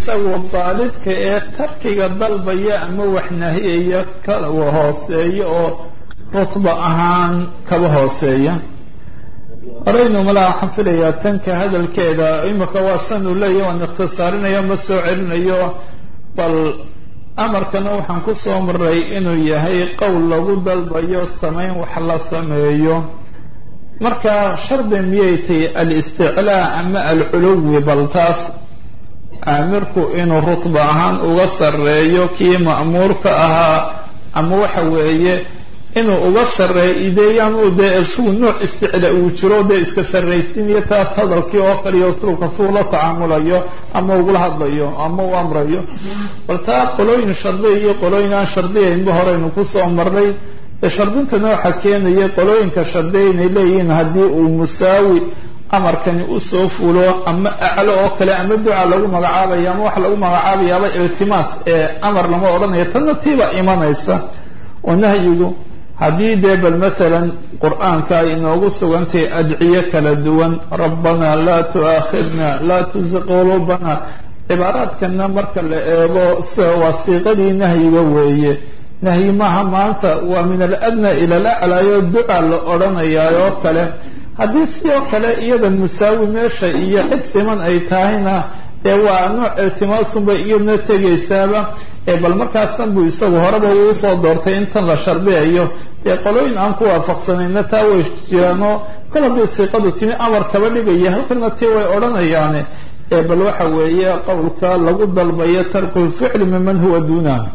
isagu daalibka ee tarkiga dalbaya ama wax nahiyaya kala hooseeya oo rutba ahaan kaba hooseeya horeynu malaa waxaan filayaa tanka hadalkeeda imika waa san uu leeyahy waan ikhtisaarinaya ma soo celinayo bal amarkana waxaan ku soo maray inuu yahay qowl lagu dalbayo samayn wax la sameeyo marka shardi miyay tahy alisticlaa ama alculuwi bal taas aamirku inuu rutba ahaan uga sarreeyo kii ma'muurka ahaa ama waxa weeye inuu uga sarreeyo ideeyaan uu dee isagu nuuc isticla uu jiro dee iska sarraysiinayo taas hadalkii oo kaliya usluubka suu la tacaamulayo ama ugula hadlayo ama u amrayo bal taa qolooyin shardiya iyo qolooyin aan shardiyaynba horeynu kusoo marnay dee shardintana waxaa keenaya qolooyinka shardiya inay leeyihiin haddii uu musaawi amarkani usoo fulo ama aclo oo kale ama duca lagu magacaabaya ama waxa lagu magacaabayaaba iltimaas ee amar lama odhanayo tanna tiiba imanaysa oo nahyigu haddii dee bal maalan qur-aanka ay inoogu sugantahay adciye kala duwan rabbanaa laa tu'aakhidna laa tuziq quluubana cibaaraadkana marka la eego waa siiqadii nahyiga weeye nahyi maaha maanta waa min aladna ila alaclaayo duca la odhanayaa oo kale haddii sidoo kale iyada musaawi meesha iyo cid siman ay tahayna ee waa nooc iltimaasunbay iyadna tegaysaaba ee bal markaasan buu isagu horeba uu soo doortay intan la shardiyayo dee qolooyin aan ku waafaqsanayna taa way jiraanoo kol hadduu siiqadu timi amar kaba dhigaya halkana tii way odhanayaane ee bal waxa weeye qowlka lagu dalbayo tarku lficli miman huwa duunaha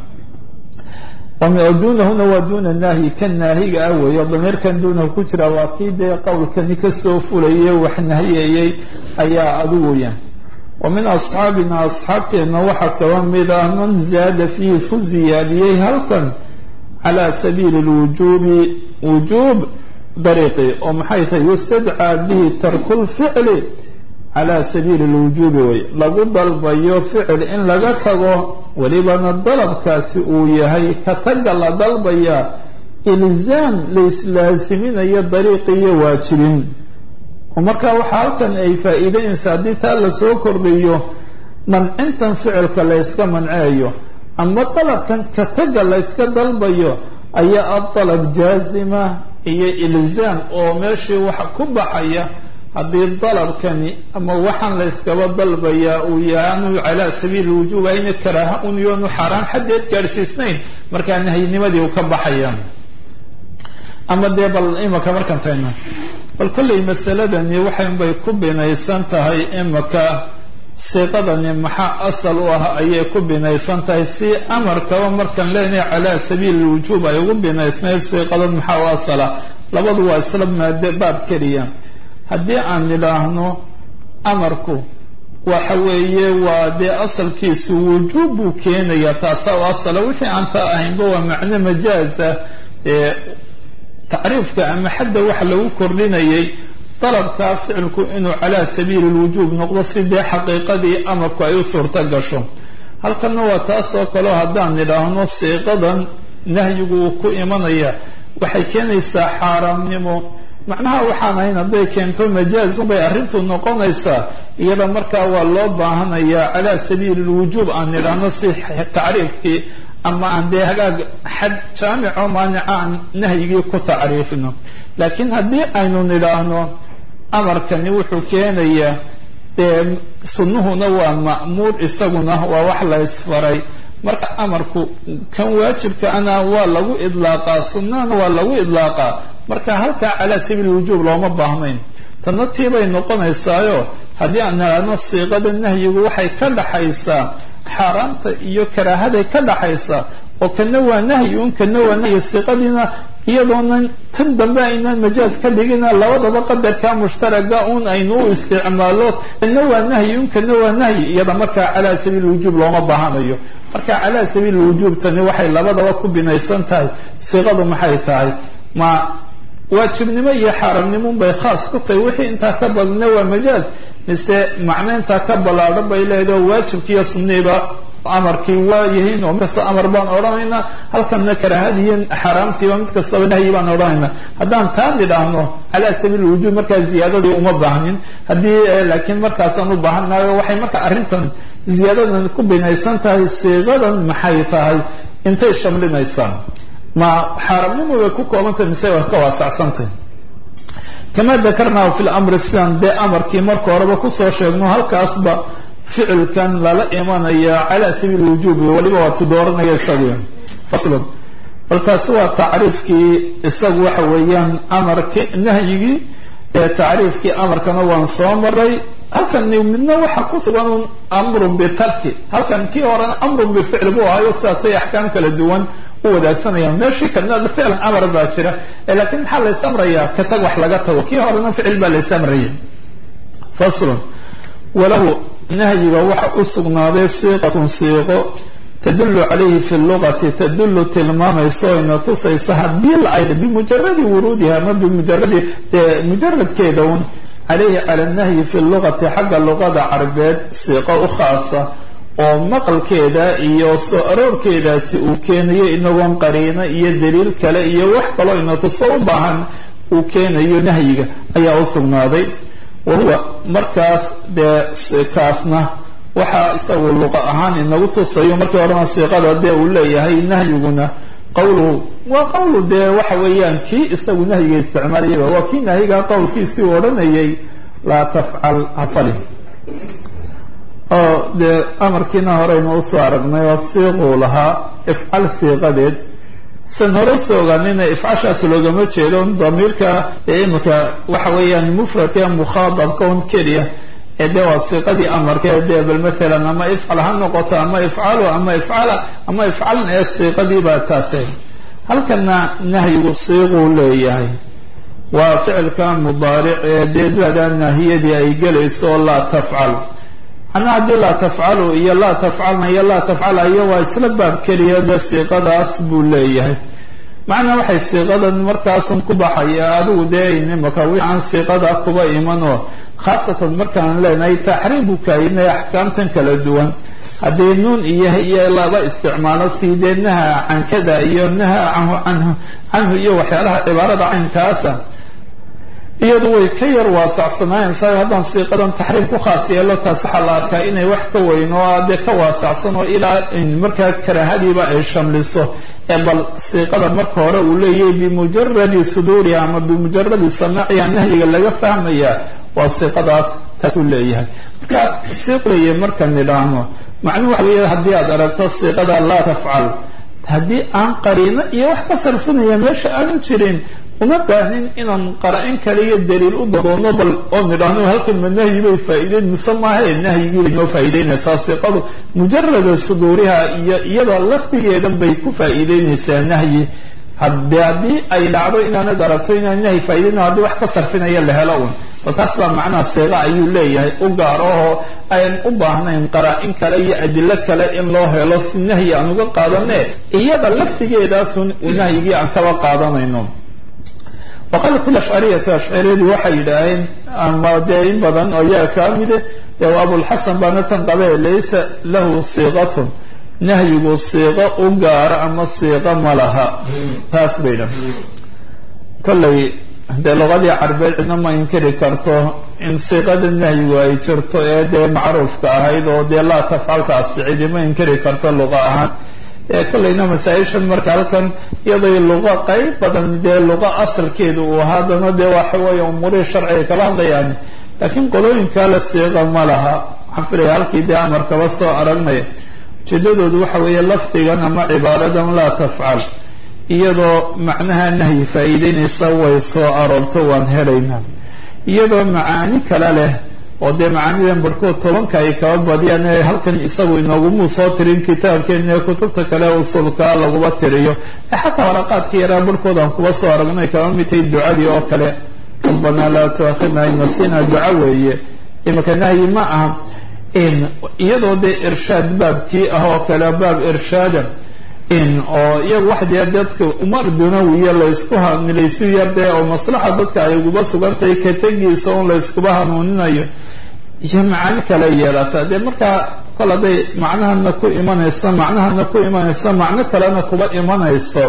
dunahuna waa duna nahyi kan naahiga ah weeyo damiirkan duunahu ku jira waa kii dee qowlkani kasoo fulayay wax nahiyayay ayaa adigu weyaan wa min asxaabina asxaabteenna waxaa kaba mid ah man zaada fiihi ku ziyaadiyey halkan cala sabiili lwujuubi wujuub dariiqi oo maxay tahay yustadcaa bihi tarku lficli cala sabiili lwujuubi wey lagu dalbayo ficil in laga tago welibana dalabkaasi uu yahay ka taga la dalbaya ilzaam la islaaziminayo dariiqi iyo waajibin oo marka waxaa halkan ay faa-iideynaysa haddii taa lasoo kordhiyo mancintan ficilka la yska manceeyo ama dalabkan ka taga la yska dalbayo ayaa adalab jaazima iyo ilzaam oo meeshii waxa ku baxaya haddii dalabkani ama waxaan la yskaba dalbayaa uu yaanu calaa sabiili wujuub ayna karaaha un yoonu xaaraan xaddeed gaadhsiisnayn markaa nahyinimadii uu ka baxaya ama dee bal imaka markaan tagna bal kollay masaladani waxaynbay ku binaysan tahay imaka siiqadani maxaa asal u ah ayay ku binaysan tahay si amarkaba markaan leenahay calaa sabiili wujuub ay ugu binaysnayd siiqadan maxaa u asala labadu waa isla maade baab keliya haddii aan nidhaahno amarku waxa weeye waa dee asalkiisu wujuub buu keenayaa taasa u asala wixii aan taa ahaynba waa macno majaaza ee tacriifka ama xadda waxa lagu kordhinayay dalabkaa ficilku inuu calaa sabiili lwujuub noqdo si dee xaqiiqadii amarku ay u suurto gasho halkanna waa taasoo kaleo haddaan nidhaahno siiqadan nahyigu uu ku imanaya waxay keenaysaa xaaraamnimo macnaha waxaan ahayn hadday keento majaazun bay arrintu noqonaysaa iyada markaa waa loo baahanayaa calaa sabiili lwujuub aan nidhaahno si tacriifkii ama aan dee hagaag xad jaamico maanica aan nahyigii ku tacriifino laakiin haddii aynu nidhaahno amarkani wuxuu keenayaa dee sunnuhuna waa ma'muur isaguna waa wax la ysfaray marka amarku kan waajibka ana waa lagu idlaaqaa sunnahana waa lagu idlaaqaa marka halkaa calaa sabiili wujuub looma baahnayn tanna tiibay noqonaysaayo haddii aan nidhaahno siiqada nahyigu waxay ka dhaxaysaa xaaraamta iyo karaahaday ka dhaxaysaa oo kana waa nahyi un kana waa nahyi siiqadiina iyadoonan tan dambe aynaan majaaz ka dhigina labadaba qadarka mushtaraga un aynu u isticmaalo kana waa nahyi un kana waa nahyi iyada markaa calaa sabiili wujuub looma baahanayo marka calaa sabiili wujuub tani waxay labadaba ku binaysan tahay siiqadu maxay tahay ma waajibnimo iyo xaaramnimo bay khaas ku tahay wixii intaa ka badna waa majaaz mise macno intaa ka ballaadhan bay leedaho waajibkiiyo sunniiba amarkii waa yihiin oo mid kasta amar baan odhanaynaa halkanna karaahadiiyo xaaraamtiiba mid kastaba nahyi baan odhanaynaa haddaan taa nidhaahno calaa sabiili wujuub markaa ziyaadadii uma baahnin haddii laakiin markaasaan u baahanayo waxay marka arrintan ziyaadadan ku binaysan tahay siiqadan maxay tahay intay shamlinaysaan ma xaaramnimo bay ku koobantay mise waa ka waasacsantay kama dakarnaa fi lamri sidaan dee amarkii marka horeba kusoo sheegno halkaasba ficilkan lala imanaya calaa sabiili wujuubi waliba waatu dooranaya isagu faslun bal taasi waa tacriifkii isagu waxa weeyaan amarki nahyigii ee tacriifkii amarkana waan soo maray halkan midna waxa ku sugan un amrun bitarki halkan kii horena amrun bificli buu ahayo sidaasay axkaam kala duwan u wadaagsanayaan meeshii kana ficlan amar baa jira laakiin maxaa lays amrayaa ka tag wax laga tago kii horena ficil baa lays amraya faslun walahu nahyiga waxa u sugnaaday siiqatun siiqo tadulu calayhi fi lugati tadulu tilmaamayso ina tusaysa haddii la aydha bimujaradi wuruudiha ama bimujaradi mujaradkeeda un calayhi cala nahyi fi lugati xagga luqada carabeed siiqo u khaasa oo maqalkeeda iyo soo aroorkeedaasi uu keenayo inagoon qariino iyo daliil kale iyo wax kaloo ina tuso u baahan uu keenayo nahyiga ayaa u sugnaaday wa huwa markaas dee kaasna waxaa isagu luqa ahaan inagu tusayo markii horena siiqada dee uu leeyahay nahyiguna qowluhu waa qowlu dee waxa weeyaan kii isagu nahyiga isticmaalayaba waa kii nahyiga qowlkiisii u odhanayay laa tafcal hafali oo dee amarkiina horeynu usoo aragnay oo siiquu lahaa ifcal siiqadeed san hore usoo ogaanina ifcashaas loogama jeedo damiirka ee imika waxa weeyaan mufradka mukhaadabka un keliya ee dee waa siiqadii amarka dee bal maalan ama ifcal ha noqoto ama ifcalu ama ifcala ama ifcalan ee siiqadii baa taase halkana nahyigu siiquu leeyahay waa ficilka mudaaric ee dee duada naahiyadii ay gelayso laa tafcal macnaa haddii laa tafcalu iyo laa tafcalna iyo laa tafcala iyo waa isla baab keliya de siiqadaas buu leeyahay macnaa waxay siiqadan markaasun ku baxaya adigu dee inimaka wixi aan siiqada kuba imanoo khaasatan markaan leenahay taxriim buu kaayinay axkaamtan kala duwan haddii nuun iyo iyo laba isticmaalo sii dee naha cankada iyo naha canhu canhu canhu iyo waxyaalaha cibaarada caynkaasa iyadu way ka yar waasacsanaayeen sa haddaan siiqadan taxriim ku khaas yeelo taas waxaa la arkaa inay wax ka weyn oo dee ka waasacsan oo ilaa markaa karaahadiiba ay shamliso ee bal siiqada marka hore uu leeyahay bimujaradi suduuriha ama bimujaradi samaaciha nahyiga laga fahmaya waa siiqadaas taasuu leeyahay marka siiq leeyahay markaan nidhaahno macnuhu waxa weya haddii aad aragto siiqada laa tafcal haddii aan qariino iyo wax ka sarfinaya meesha aanu jirin uma baahnin inaan qara-in kale iyo daliil u dadoono bal oo nidhaahno halkan ma nahyi bay faa'iideyn mise maahae nahyigii bay noo faa'iideynaysaa siiqadu mujarada suduuriha iyo iyada laftigeedan bay ku faa'iideynaysaa nahyi hade haddii ay dhacdo inaanad aragto inaan nahyi faa'iideyna haddii wax ka sarfinaya la helo un bal taas baa macnaha siiqa ayuu leeyahay u gaar ahoo ayan u baahnayn qaraa-in kale iyo adilo kale in loo helo si nahyi aan uga qaadane iyada laftigeedaasun nahyigii aan kaba qaadanayno waqaalat ilashcariyatu ashcariyadii waxay yidhaaheen ama dee in badan oo iyaga kaa mide dee abulxasan baana tan qabe laysa lahu siiqatun nahyigu siiqo u gaaro ama siiqo ma laha taas bay dhan kollay dee luqadii carbeed cidna ma inkiri karto in siiqada nahyigu ay jirto ee dee macruufka ahayd oo dee laa tafcalkaasi cidi ma inkiri karto luqa ahaan kollayna masaa-ishan marka halkan iyaday luqa qayb badan dee luqa asalkeeda uu ahaa haddana dee waxa weeye umuurihii sharciga kala hadlayaani laakiin qolooyinkaa la siiqa ma laha waxaan filaya halkii dee amarkaba soo aragnaya ujeedadoodu waxa weeye lafdigan ama cibaaradan laa tafcal iyadoo macnaha nahyi faa'iideynaysa way soo aroorto waan helaynaa iyadoo macaani kale leh oo dee macaanidan barhkood tobanka ay kaba badiyaan ee halkan isagu inoogumu soo tirin kitaabkeena ee kutubta kale usulka laguba tiriyo ee xataa waraqaadka yaraa barhkood aan kuba soo aragnay kaba mid tahay ducadii oo kale rabbanaa laa tuakhidna in nasiina duca weeye imika nahyi ma aha iyadoo dee irshaad baabkii ah oo kale baab irshaada oo iyagu wax dee dadka umar dunawiya laysku laysu yardee oo maslaxa dadka ay uguba sugantahay ka tegiisa un layskuba hanuuninayo iyo macaani kale yeelata dee markaa kol hadday macnahana ku imanayso macnahana ku imanayso macno kalena kuba imanayso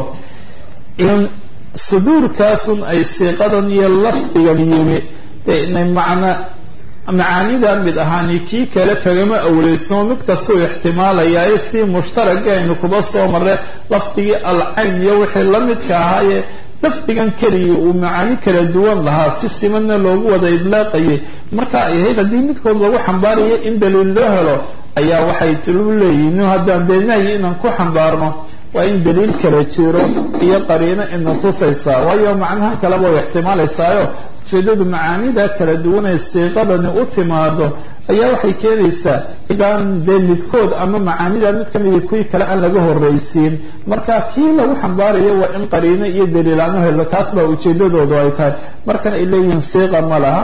in suduurkaasun ay siiqadan iyo lafdigan yimi dee inay macno macaanida mid ahaani kii kale kagama awleysno mid kastuu ixtimaalayaa sii mushtaragii aynu kuba soo marre lafdigii alcayn iyo wixii la midka ahaaye lafdigan keliya uu macaani kala duwan lahaa si simanna loogu wada idlaaqayay marka ay ahayd haddii midkood lagu xambaarayo in daliil loo helo ayaa waxay tilu leeyihin haddaan dee nahyi inaan ku xambaarno waa in daliil kala jiro iyo qariino ina tusaysaa waayo macnaha kaleba way ixtimaalaysaayo ujeedadu macaanida kala duwanay siiqadani u timaado ayaa waxay keenaysaa idaan dee midkood ama macaanida mid kamida kuwii kale aan laga horreysiin marka kii lagu xambaarayo waa in qariino iyo daliil aan u helo taas baa ujeedadoodu ay tahay markan ay leeyihiin siiqa ma laha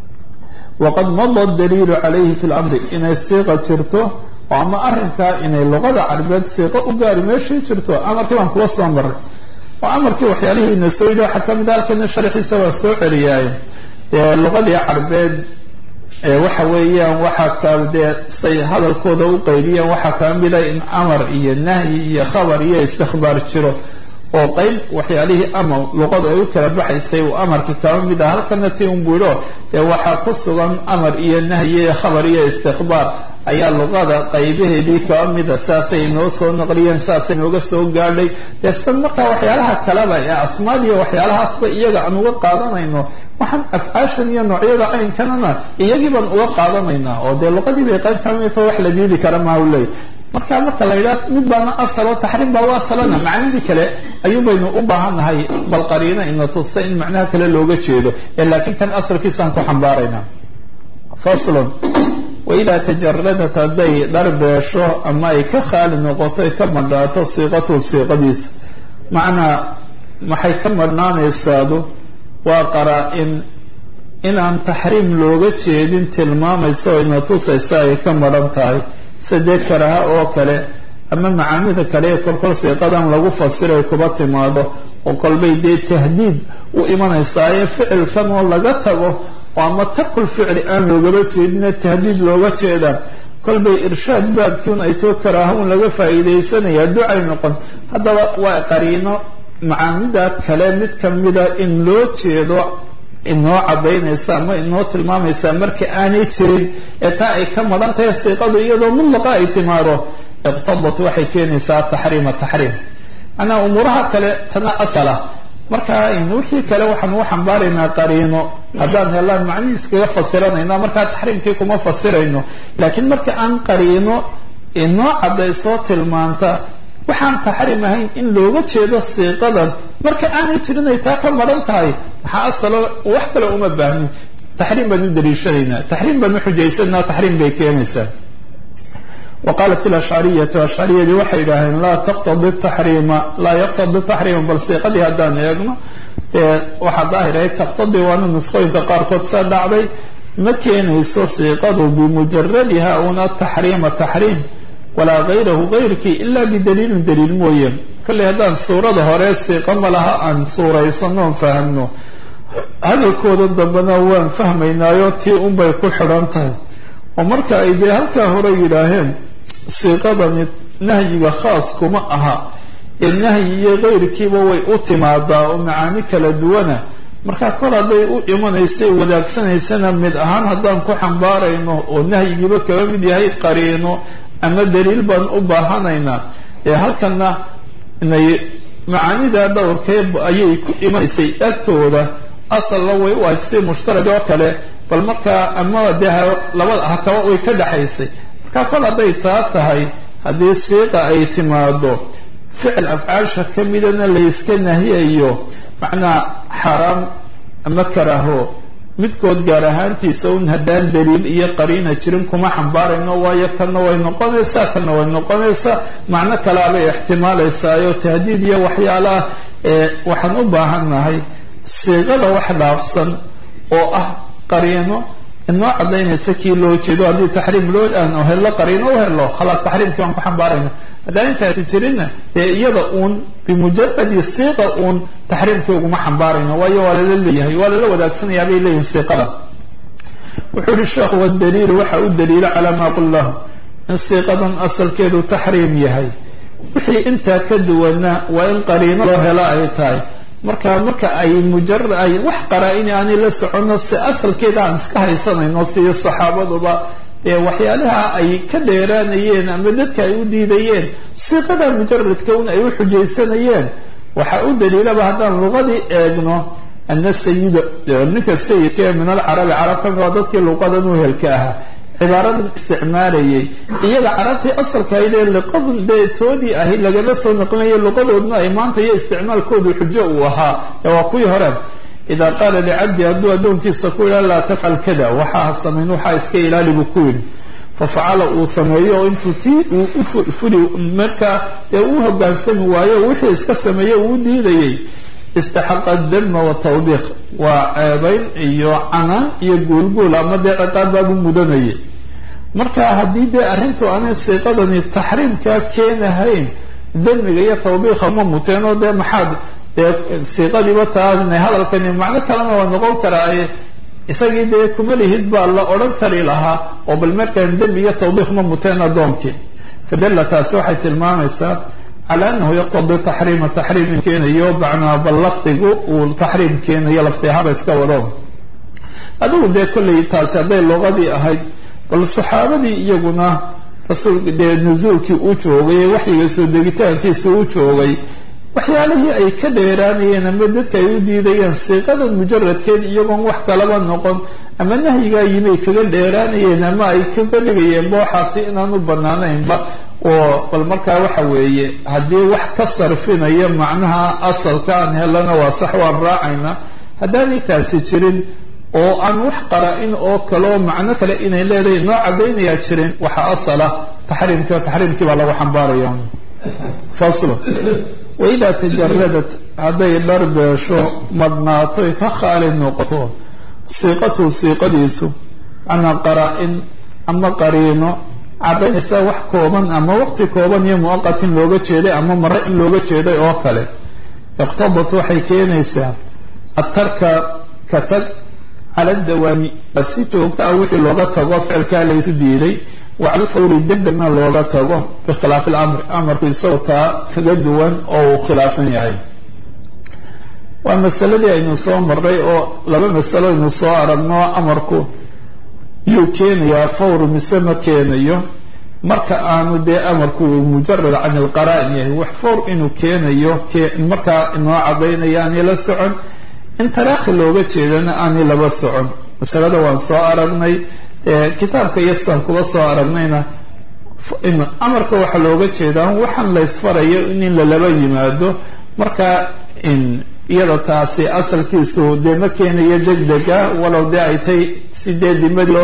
waqad mada daliilu calayhi fi lamri inay siiqa jirto oo ama arrinkaa inay luqada carabeed siiqo u gaari meeshii jirto amarkii baan kuwa soo maray oo amarkii waxyaalihiina soo yidhi waxaa kamid a halkana sharxiisa waa soo celiyaaye dee luqadii carabeed waxa weeyaan waxaa ka dee say hadalkooda u qaybiyaan waxaa kamida in amar iyo nahyi iyo khabar iyo istikbaar jiro oo qeyb waxyaalihii amar luqadu ay u kala baxaysay uu amarkii kaba mid ah halkana ti un buidho dee waxaa ku sugan amar iyo nahyi iyo khabar iyo istikbaar ayaa luqada qaybaheedii kaba mida saasay inoo soo naqliyeen saasay inooga soo gaadhay dee san markaa waxyaalaha kaleba ee asmaadiiyo waxyaalahaasba iyaga aan uga qaadanayno waxaan afcaashan iyo noocyada caynkanana iyagii baan uga qaadanaynaa oo dee luqadii bay qayb kaba midta wax la diidi kara maa u leey marka marka la yidhaha mid baana asalo taxriim baa u asalana macnidii kale ayuun baynu u baahannahay bal qariino ina tusta in macnaha kale looga jeedo ee laakiin kan asalkiisaan ku xambaaraynaa faslon waidaa tajaradat hadday dharbeesho ama ay ka khaali noqoto ay ka madhnaato siiqatu siiqadiisu macnaa maxay ka madhnaanaysaadu waa qaraa-in inaan taxriim looga jeedin tilmaamayso oo ina tusaysa ay ka madhan tahay sadee karaha oo kale ama macaanida kale ee kolkol siiqadan lagu fasiray kuba timaado oo kolbay dee tahdiid u imanaysaa ee ficilkan oo laga tago oo ama tarkul ficli aan loogaba jeedina tahdiid looga jeedaa kolbay irshaad baabkiun ay too karaaha un laga faa'iidaysanaya ducay noqon haddaba waa qariino macaanida kale mid kamida in loo jeedo inoo cadaynaysa ama inoo tilmaamaysa marka aanay jirin ee taa ay ka madhan tahay siiqadu iyadoo mudlaqa ay timaado iqtadat waxay keenaysaa taxriima taxriim macnaha umuuraha kale tana asala marka wixii kale waxaan u xambaaraynaa qariino haddaan helaan macnihii iskaga fasiranayna markaa taxriimkii kuma fasirayno laakiin marka aan qariino inoo cadaysoo tilmaanta waxaan taxriim ahayn in looga jeedo siiqadan marka aanay jirin ay taa ka madhan tahay maxaa asalo wax kale uma baahnin taxriim baan u daliishanaynaa taxriim baan u xujaysanaa taxriim bay keenaysaa wa qaalat ilashcariyatu ashcariyadii waxay yidhaaheen laa taqtadi taxriima laa yaqtadi taxriima bal siiqadii haddaan eegno waxaa daahirahay taqtadi waana nusqooyinka qaarkood saa dhacday ma keenayso siiqadu bimujaradiha una taxriima taxriim walaa gayrahu gayrkii ila bidaliilin daliil mooye kolley haddaan suurada hore siiqo ma laha aan suuraysano on fahamno hadalkooda dambena waan fahmaynaayo tii unbay ku xidhan tahay oo marka ay dee halkaa hore yidhaaheen siiqadani nahyiga khaas kuma aha ee nahyi iyo kayrkiiba way u timaadaa oo macaani kala duwana marka kol hadday u imanaysay wadaagsanaysana mid ahaan haddaan ku xambaarayno oo nahyigiiba kaba mid yahay qariino ama daliil baan u baahanaynaa ee halkana inay macaanida dhowrkee ayay ku imanaysay agtooda asalna way u ahayd si mushtarag oo kale bal markaa ama dee labada hakaba way ka dhexaysay marka kol hadday taa tahay haddii siiqa ay timaado ficil afcaasha ka midana layska nahiyayo macnaa xaraam ama karaaho midkood gaar ahaantiisa un haddaan daliil iyo qariina jirin kuma xambaarayno waayo kana way noqonaysaa kana way noqonaysaa macno kalaabay ixtimaalaysaayoo tahdiid iyo waxyaalaha waxaan u baahannahay siiqada wax dhaafsan oo ah qariino inoo cadaynaysa kii loo jeedo haddii taxriim loo aan helo qariino u helo khalaas taxriimkii waan ku xambaarayna haddaan intaasi jirinna dee iyada uun bimujaradi siiqa uun taxriimkii uguma xambaarayno waayo waa lala leeyahay waa lala wadaagsanaya bay leeyihin siiqada wuxuu yihi sheekhu wadaliilu waxa u daliilo calaa maa qul lahu in siiqadan asalkeedu taxriim yahay wixii intaa ka duwana waa in qariino loo helo ay tahay marka marka ay mujarad ay wax qaraa-in aanay la socono si asalkeeda aan iska haysanayno siyo saxaabaduba ee waxyaalaha ay ka dheeraanayeen ama dadka ay u diidayeen siiqada mujaradka un ay u xujaysanayeen waxaa u daliilaba haddaan luqadii eegno ana sayida ninka sayidka ee min alcarabi carab ka mida dadkii luqadan u helka ahaa cibaaradan isticmaalayay iyaga carabtii asalkahaydee liqadan dee toodii ahayd lagala soo naqlinaya luqadoodna ay maanta iyo isticmaalkoodu xujo uu ahaa ee waa kuwii hore idaa qaala licabdi hadduu addoonkiisa ku yidhaha laa tafcal kada waxaa samayn waxaa iska ilaali buu ku yidhi fafacala uu sameeyo oo intuu tii uu ufuli markaa dee uu hogaansami waayo wixii iska sameeyo uu diidayay istaxaqa dama watawbiiq waa ceebayn iyo canaan iyo guulguul ama dee ciqaab baabu mudanayay marka haddii dee arrintu aanay siiqadani taxriimkaa keenahayn damiga iyo tawbiiqa ma muteen oo dee maxaad dee siiqadiiba taana hadalkani macno kalena waa noqon karaaye isagii dee kuma lihid baa la odhan kari lahaa oo bal markaan demi iyo tawbiiq ma muteen addoonkii fadalla taasi waxay tilmaamaysaa cala anahu yaqtadi taxriima taxriim in keenayo macnaa bal lafdigu uu taxriim keenayo lafdi ahaba iska wado adigu dee kollay taasi hadday luqadii ahayd bal saxaabadii iyaguna rasuulka dee nusuulkii u joogay waxyiga soo degitaankiisa u joogay waxyaalihii ay ka dheeraanayeen ama dadka ay u diidayeen siiqadan mujaradkeed iyagoon wax kalaba noqon ama nahyigaa yimay kaga dheeraanayeen ama ay kaga dhigayeen booxaasi inaanu banaanaynba oo bal markaa waxa weeye haddii wax ka sarfinaya macnaha asalka aan helana waa sax waan raacayna haddaanay taasi jirin oo aan wax qara-in oo kaleo macno kale inay leedahay noo caddaynayaa jirin waxaa asala taxriimkii taxriimkii baa lagu xambaaraya faslo waidaa tajaradat hadday dharbeesho madnaatoy ka khaali noqoto siiqatuhu siiqadiisu macnaa qaraa-in ama qariino caddaynaysa wax kooban ama waqti kooban iyo muaqatin looga jeeday ama mare in looga jeeday oo kale iqtadat waxay keenaysaa atarka ka tag cala dawaami si joogta ah wixii looga tago ficilkaa laysu diiday wacala fawri degdegna looga tago bikhilaafi lamri amarku isagoo taa kaga duwan oo uu khilaafsan yahay waa masaladii aynu soo maray oo laba masalo aynu soo aragno amarku yuu keenayaa fawr mise ma keenayo marka aanu dee amarku mujarad can ilqara'in yahay wax fawr inuu keenayo markaa inoo cadaynaya aanay la socon in taraakhi looga jeedana aanay laba socon masalada waan soo aragnay kitaabka yasan kuba soo aragnayna amarka waxaa looga jeedaa waxaan laysfarayo in lalaba yimaado marka iyada taasi asalkiisu dee ma keenayo degdega walow dee ay tay sidee dimadii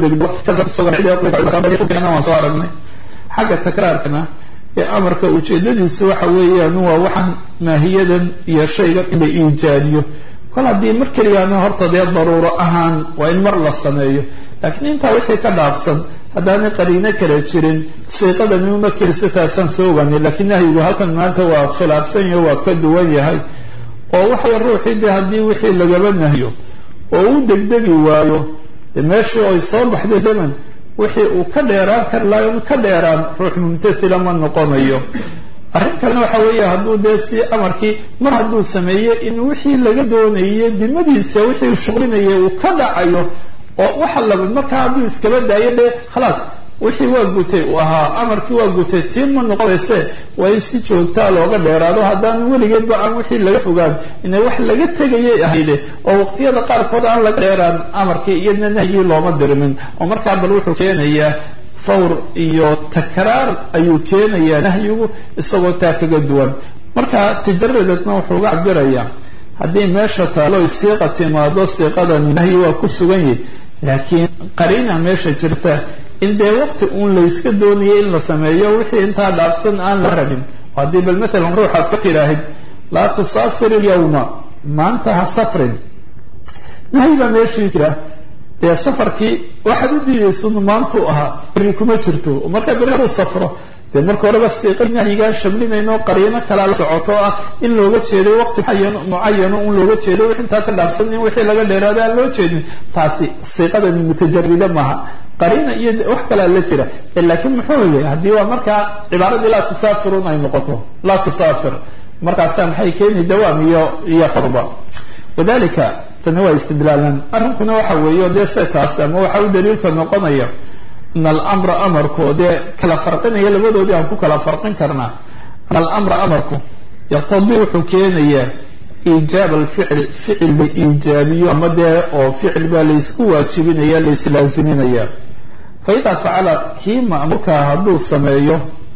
waan soo aragnay xagga takraarkana ee amarka ujeedadiisu waxa weeyaan waa waxaan maahiyadan iyo shaygan in la iijaadiyo kol haddii mar keliyaana horta dee daruuro ahaan waa in mar la sameeyo laakiin intaa wixii ka dhaafsan haddaanay qariino kala jirin siiqadani uma keliso taasaan soo ogaanay laakiin nahyigu halkan maanta waa khilaafsan yaho waa ka duwan yahay oo waxay ruuxii dee haddii wixii lagaba nahyo oo u degdegi waayo de meeshii ay soo baxday zaman wixii uu ka dheeraan kari lahayo ka dheeraan ruux mumtathila ma noqonayo arrin kalena waxa weeye hadduu dee si amarkii mar hadduu sameeye in wixii laga doonayay dimadiisa wixii shuqlinaya uu ka dhacayo oo waxa laba markaa hadduu iskaba daayo dee khalaas wixii waa gutay uu ahaa amarkii waa gutay tii ma noqonayse waa in si joogtaa looga dheeraado haddaan weligeedba aan wixii laga fogaan inay wax laga tegayay ahayde oo waqtiyada qaarkood aan laga dheeraan amarkii iyadna nahyii looma dirmin oo markaa bal wuxuu keenayaa fawr iyo takraar ayuu keenayaa nahyigu isagoo taa kaga duwan marka tajaradadna wuxuu uga cabirayaa haddii meesha taalo siiqa timaado siiqadani nahyi waa ku sugan yahi laakiin qariina meesha jirta in dee waqti uun layska doonaya in la sameeyo wixii intaa dhaafsan aan la rabin haddii bal maalan ruuxaad ka tiraahid laa tusaafir ilyawma maanta ha safrin nahyi baa meeshii jira dee safarkii waxaad u diidaysun maantuu ahaa beri kuma jirto markaa beri haduu safro dee marka horeba siiqadii nahyigaan shamlinayno qariino kalaa la socoto ah in looga jeeday waqti mucayano un looga jeeday wix intaa ka dhaafsan in wixii laga dheeraada aan loo jeedin taasi siiqadani mutajarida maaha qariina iyo wax kalaa la jira laakiin muxuu yii haddii waa markaa cibaaradii laa tusaafirun ay noqoto laa tusaafir markaasaa maxay keeni dawaam iyo iyo qurba wadalika tani waa istidlaalan arrinkuna waxa weeye dee se taas ama waxa u daliilka noqonaya in alamra amarku dee kala farqinaya labadoodii aan ku kala farqin karnaa in alamra amarku yaqtadii wuxuu keenayaa iijaab alficli ficil la iijaabiyo ama dee oo ficil baa laysku waajibinaya laislaaziminaya fa idaa facala kii ma'muurkaa hadduu sameeyo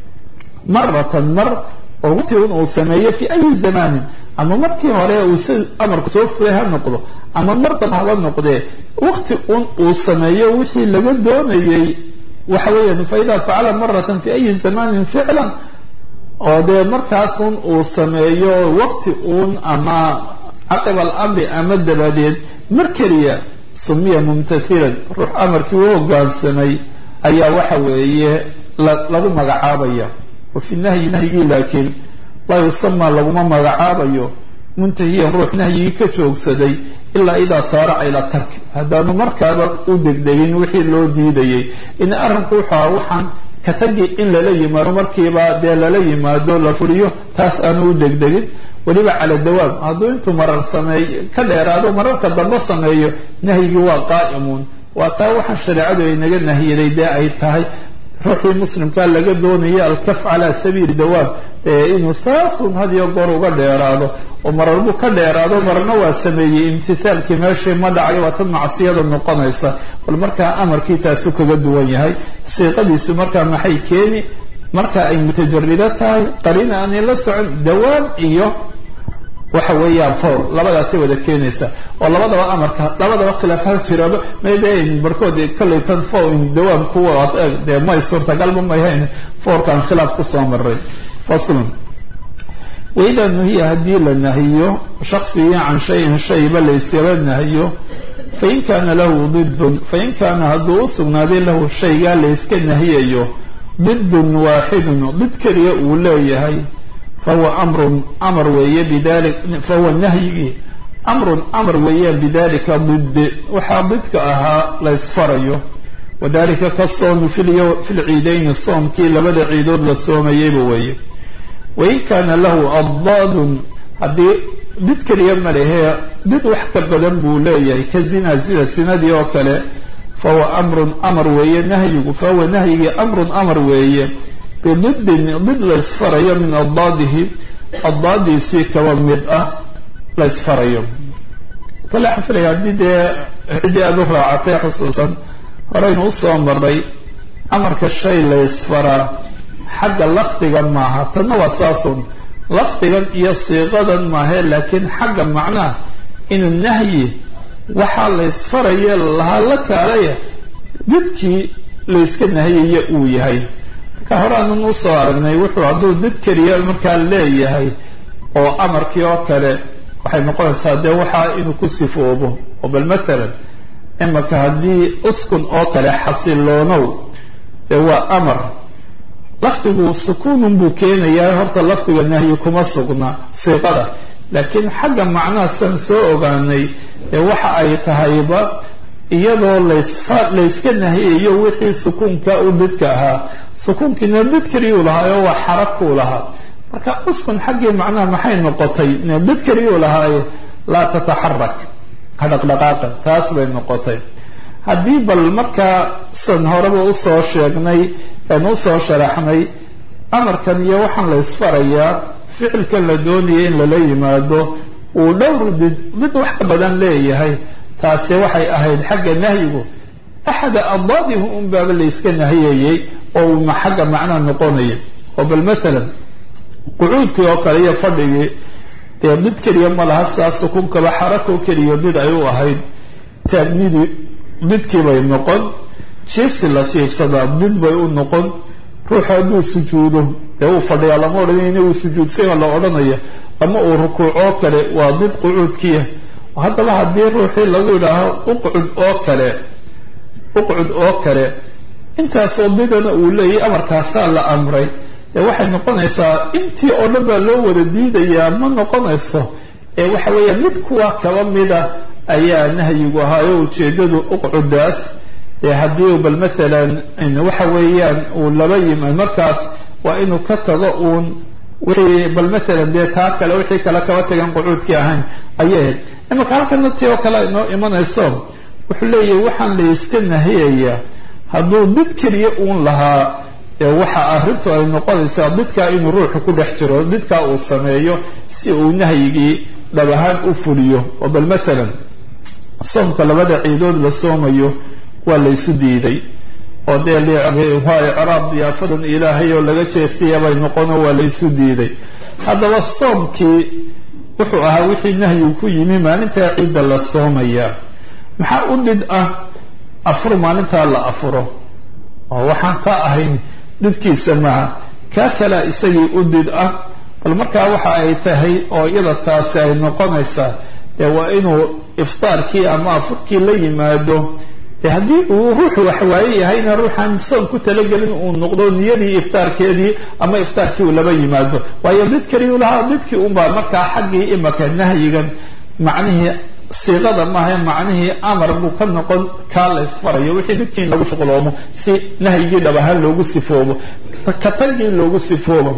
maratan mar oo waqti un uu sameeyo fi ayi zamanin ama markii hore uu si amarku soo fulay ha noqdo ama mar dab haba noqdee waqti un uu sameeyo wixii laga doonayey waxa weeyaan fa idaa facala maratan fi ayi zamanin ficlan oo dee markaasun uu sameeyo waqti uun ama caqiba alamri ama dabadeed mar keliya sumiya mumtathilan ruux amarkii u hogaansamay ayaa waxa weeye lagu magacaabaya wa fi nahyi nahyigii laakiin laa yusamaa laguma magacaabayo muntahiyan ruux nahyigii ka joogsaday ilaa idaa saaraca ila tarki haddaanu markaaba u degdegin wixii loo diidayay in arrinku wuxuu aha waxaan ka tagi in lala yimaado markiiba dee lala yimaado la fuliyo taas aanu u degdegin weliba cala dawaam hadduu intuu marar sameey ka dheeraado mararka dambe sameeyo nahyigii waa qaa'imuun waa taa waxaan shareecadu ay naga nahyaday dee ay tahay ruuxii muslimkaa laga doonaya alkaf calaa sabiili dawaam inuu saasun had iyo goor uga dheeraado oo mararbuu ka dheeraado marna waa sameeyey imtithaalkii meeshii ma dhacayo waa tan macsiyada noqonaysa bal markaa amarkii taasu kaga duwan yahay siiqadiisu markaa maxay keeni marka ay mutajarido tahay qariina aanay la socon dawaam iyo waxa weeyaan fawr labadaasay wada keenaysa oo labadaba amarka labadaba khilaaf ha jiraba maybe barkood kollay tan fo dawaam kuwa dee may suurtagalba mayhayn fawrkaan khilaaf kusoo maray faslun waidaa nuhiya haddii la nahiyo shaksigii can shayin shayba layskaba nahiyo fain kaana lahu didun fain kaana hadduu u sugnaaday lahu shaygaa layska nahiyayo didun waaxidun did keliya uu leeyahay fahuwa amrun amar weeye bidali fahuwa nahyigii amrun amar weeyaan bidalika did waxaa didka ahaa la ysfarayo wadalika ka soomi fi lciidayni soomkii labada ciidood la soomayeyba weeye wain kaana lahu addaadun haddii did keliya ma lehee did wax ka badan buu leeyahay ka zina sida sinadii oo kale fahuwa amrun amar weeye nahyigu fahuwa nahyigii amrun amar weeye bididin did la ysfarayo min addaadihi addaadiisii kaba mid ah la ysfarayo kale waxaan filaya haddii dee ciddii aada u raacatay xusuusan horeynu usoo maray amarka shay la ysfaraa xagga lafdiga maaha tanna waa saasun lafdigan iyo siiqadan maahe laakiin xagga macnaha inuu nahyi waxaa la ysfaraye lahaa la kaalaya didkii layska nahiyaya uu yahay marka hore aanan usoo aragnay wuxuu hadduu did keliya markaa leeyahay oo amarkii oo kale waxay noqonaysaa dee waxaa inuu ku sifoobo oo bal mathalan imaka haddii uskun oo kale xasiloonow dee waa amar lafdigu sukuunun buu keenayaa horta lafdiga nahyi kuma sugna siiqada laakiin xagga macnaha san soo ogaanay ee waxa ay tahayba iyadoo lasfa layska nahiyayo wixii sukuunka u didka ahaa sukuunkiina did keliyuu lahaayo waa xarabkuu lahaa marka uskun xaggii macnaha maxay noqotay did keliyuu lahaaye laa tataxarak ha dhaqdhaqaaqa taas bay noqotay haddii bal markaa san horeba usoo sheegnay aan usoo sharaxnay amarkan iyo waxaan la ysfarayaa ficilkan la doonaya in lala yimaado uu dhowr did did wax ka badan leeyahay taasi waxay ahayd xagga nahyigu axada addaadihu un baaba layska nahiyayey oo uma xagga macnaha noqonaya oo bal mathalan qucuudkii oo kale iyo fadhigii dee did keliya ma laha saa sukunkaba xarako keliya did ay u ahayd taagnidii didkii bay noqon jiifsi la jiifsadaa did bay u noqon ruuxu hadduu sujuudo dee uu fadhiyaa lama odhanayna uu sujuudsayba la odhanaya ama uu rukuucoo kale waa did qucuudkiya haddaba haddii ruuxii lagu idhaaho uqcud oo kale uqcud oo kale intaasoo didana uu leeyahy amarkaasaa la amray ee waxay noqonaysaa intii oo dhan baa loo wada diidayaa ma noqonayso ee waxa weeyaan mid kuwa kaba mida ayaa nahyigu ahaayo ujeedadu uqcudaas ee haddii bal mathalan waxa weeyaan uu laba yima markaas waa inuu ka tago uun wixii bal maalan dee taa kale wixii kale kaba tagan qucuudkii ahayn ayay ahayd imaka halkana tii oo kale inoo imanayso wuxuu leeyahay waxaan la iska nahiyayaa hadduu did keliya uun lahaa waxa arrintu ay noqonaysaa didkaa inuu ruuxu ku dhex jiro didkaa uu sameeyo si uu nahyigii dhab ahaan u fuliyo oo bal maalan soomka labada ciidood la soomayo waa la ysu diiday oo dee waa icraab diyaafadan ilaahay oo laga jeestaya bay noqono waa la ysu diiday haddaba soomkii wuxuu ahaa wixii nahyigu ku yimi maalintaa ciidda la soomaya maxaa u dhid ah afur maalintaa la afuro oo waxaan ka ahayn dhidkiisa maaha kaa kalea isagii u did ah bal markaa waxa ay tahay oo iyada taasi ay noqonaysaa dee waa inuu iftaarkii ama afurkii la yimaado de haddii uu ruuxu waxwaaye yahayna ruuxaan soon ku talagelin uu noqdo niyadii iftaarkeedii ama iftaarkii uu laba yimaado waayo did keliyu lahaa didkii unbaa markaa xaggii imaka nahyigan macnihii siiqada maaha macnihii amar buu ka noqon kaa la isfarayo wixii didkii in lagu shuqloomo si nahyigii dhab ahaan loogu sifoobo ka tagii loogu sifoobo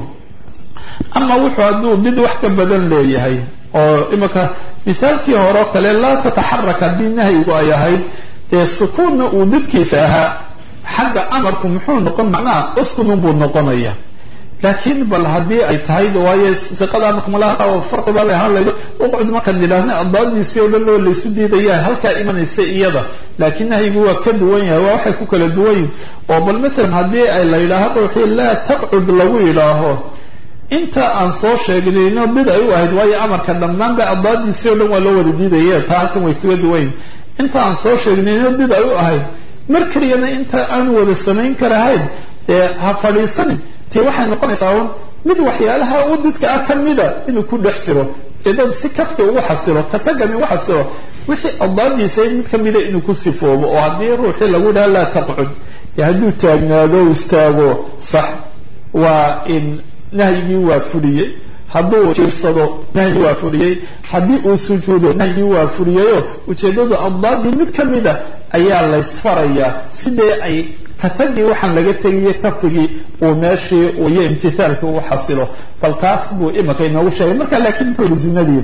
ama wuxuu hadduu did wax ka badan leeyahay oo imaka misaalkii hore oo kale laa tataxarak haddii nahyigu ay ahayd dee sukuunna uu didkiisa ahaa xagga amarku muxuu noqon macnaha uskunun buu noqonaya laakiin bal haddii ay tahay waayo siqada amarkamalaha farqi baa lahaan laydo uqcud markaan yidhaahna addaadiisii oo dhan oo laysu diidaya halkaa imanaysa iyada laakiin nahyigu waa ka duwan yahay waa waxay ku kala duwan yihin oo bal maalan haddii ay la yidhaaho ruuxii laa taqcud lagu yidhaaho inta aan soo sheegnayno did ay u ahayd waayo amarka dhammaanba addaadiisii o dhan waa loo wada diidaya taa halkan way kaga duwan yihin inta aan soo sheegnayno did ay u ahayd mar keliyana inta aan wada samayn karahayn dee ha fadhiisanin ti waxay noqonaysaa un mid waxyaalaha u didka ah ka mida inuu ku dhex jiro ujeedada si kafka ugu xasilo ka tagani ugu xasilo wixii addaadiisa mid ka mida inuu ku sifoobo oo haddii ruuxii lagu dhaha laa taqcud hadduu taagnaado istaago sax waa in nahyigii waa fuliyey hadduu jiirsado nahyigii waa fuliyey haddii uu sujuudo nahyigii waa fuliyeyo ujeedadu addaadii mid ka mida ayaa laysfarayaa sidee ay katagii waxaan laga tegiye kafigii uu meeshii iyo imtithaalkii uu xasilo bal taas buu imika inoogu sheegay marka laakiin muxuu yihi zinadii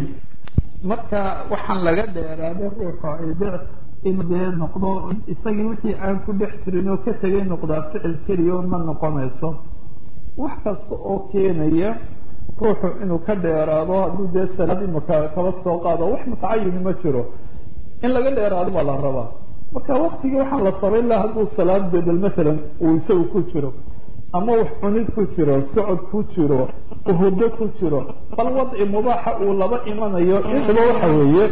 marka waxaan laga dheeraaday ruuxa ay de inuu dee noqdo isagii wixii aan ku dhex jirin oo ka tegay noqdaa ficil keliya ma noqonayso wax kasta oo keenaya ruuxu inuu ka dheeraado hadduu dee salaad imika kaba soo qaado wax mutacayini ma jiro in laga dheeraado baa la rabaa marka waktigii waxaan la samayn laha hadduu salaad bedel maalan uu isagu ku jiro ama wax cunid ku jiro socod ku jiro hurdo ku jiro bal wadci mubaaxa uu laba imanayo intuba waxa weeye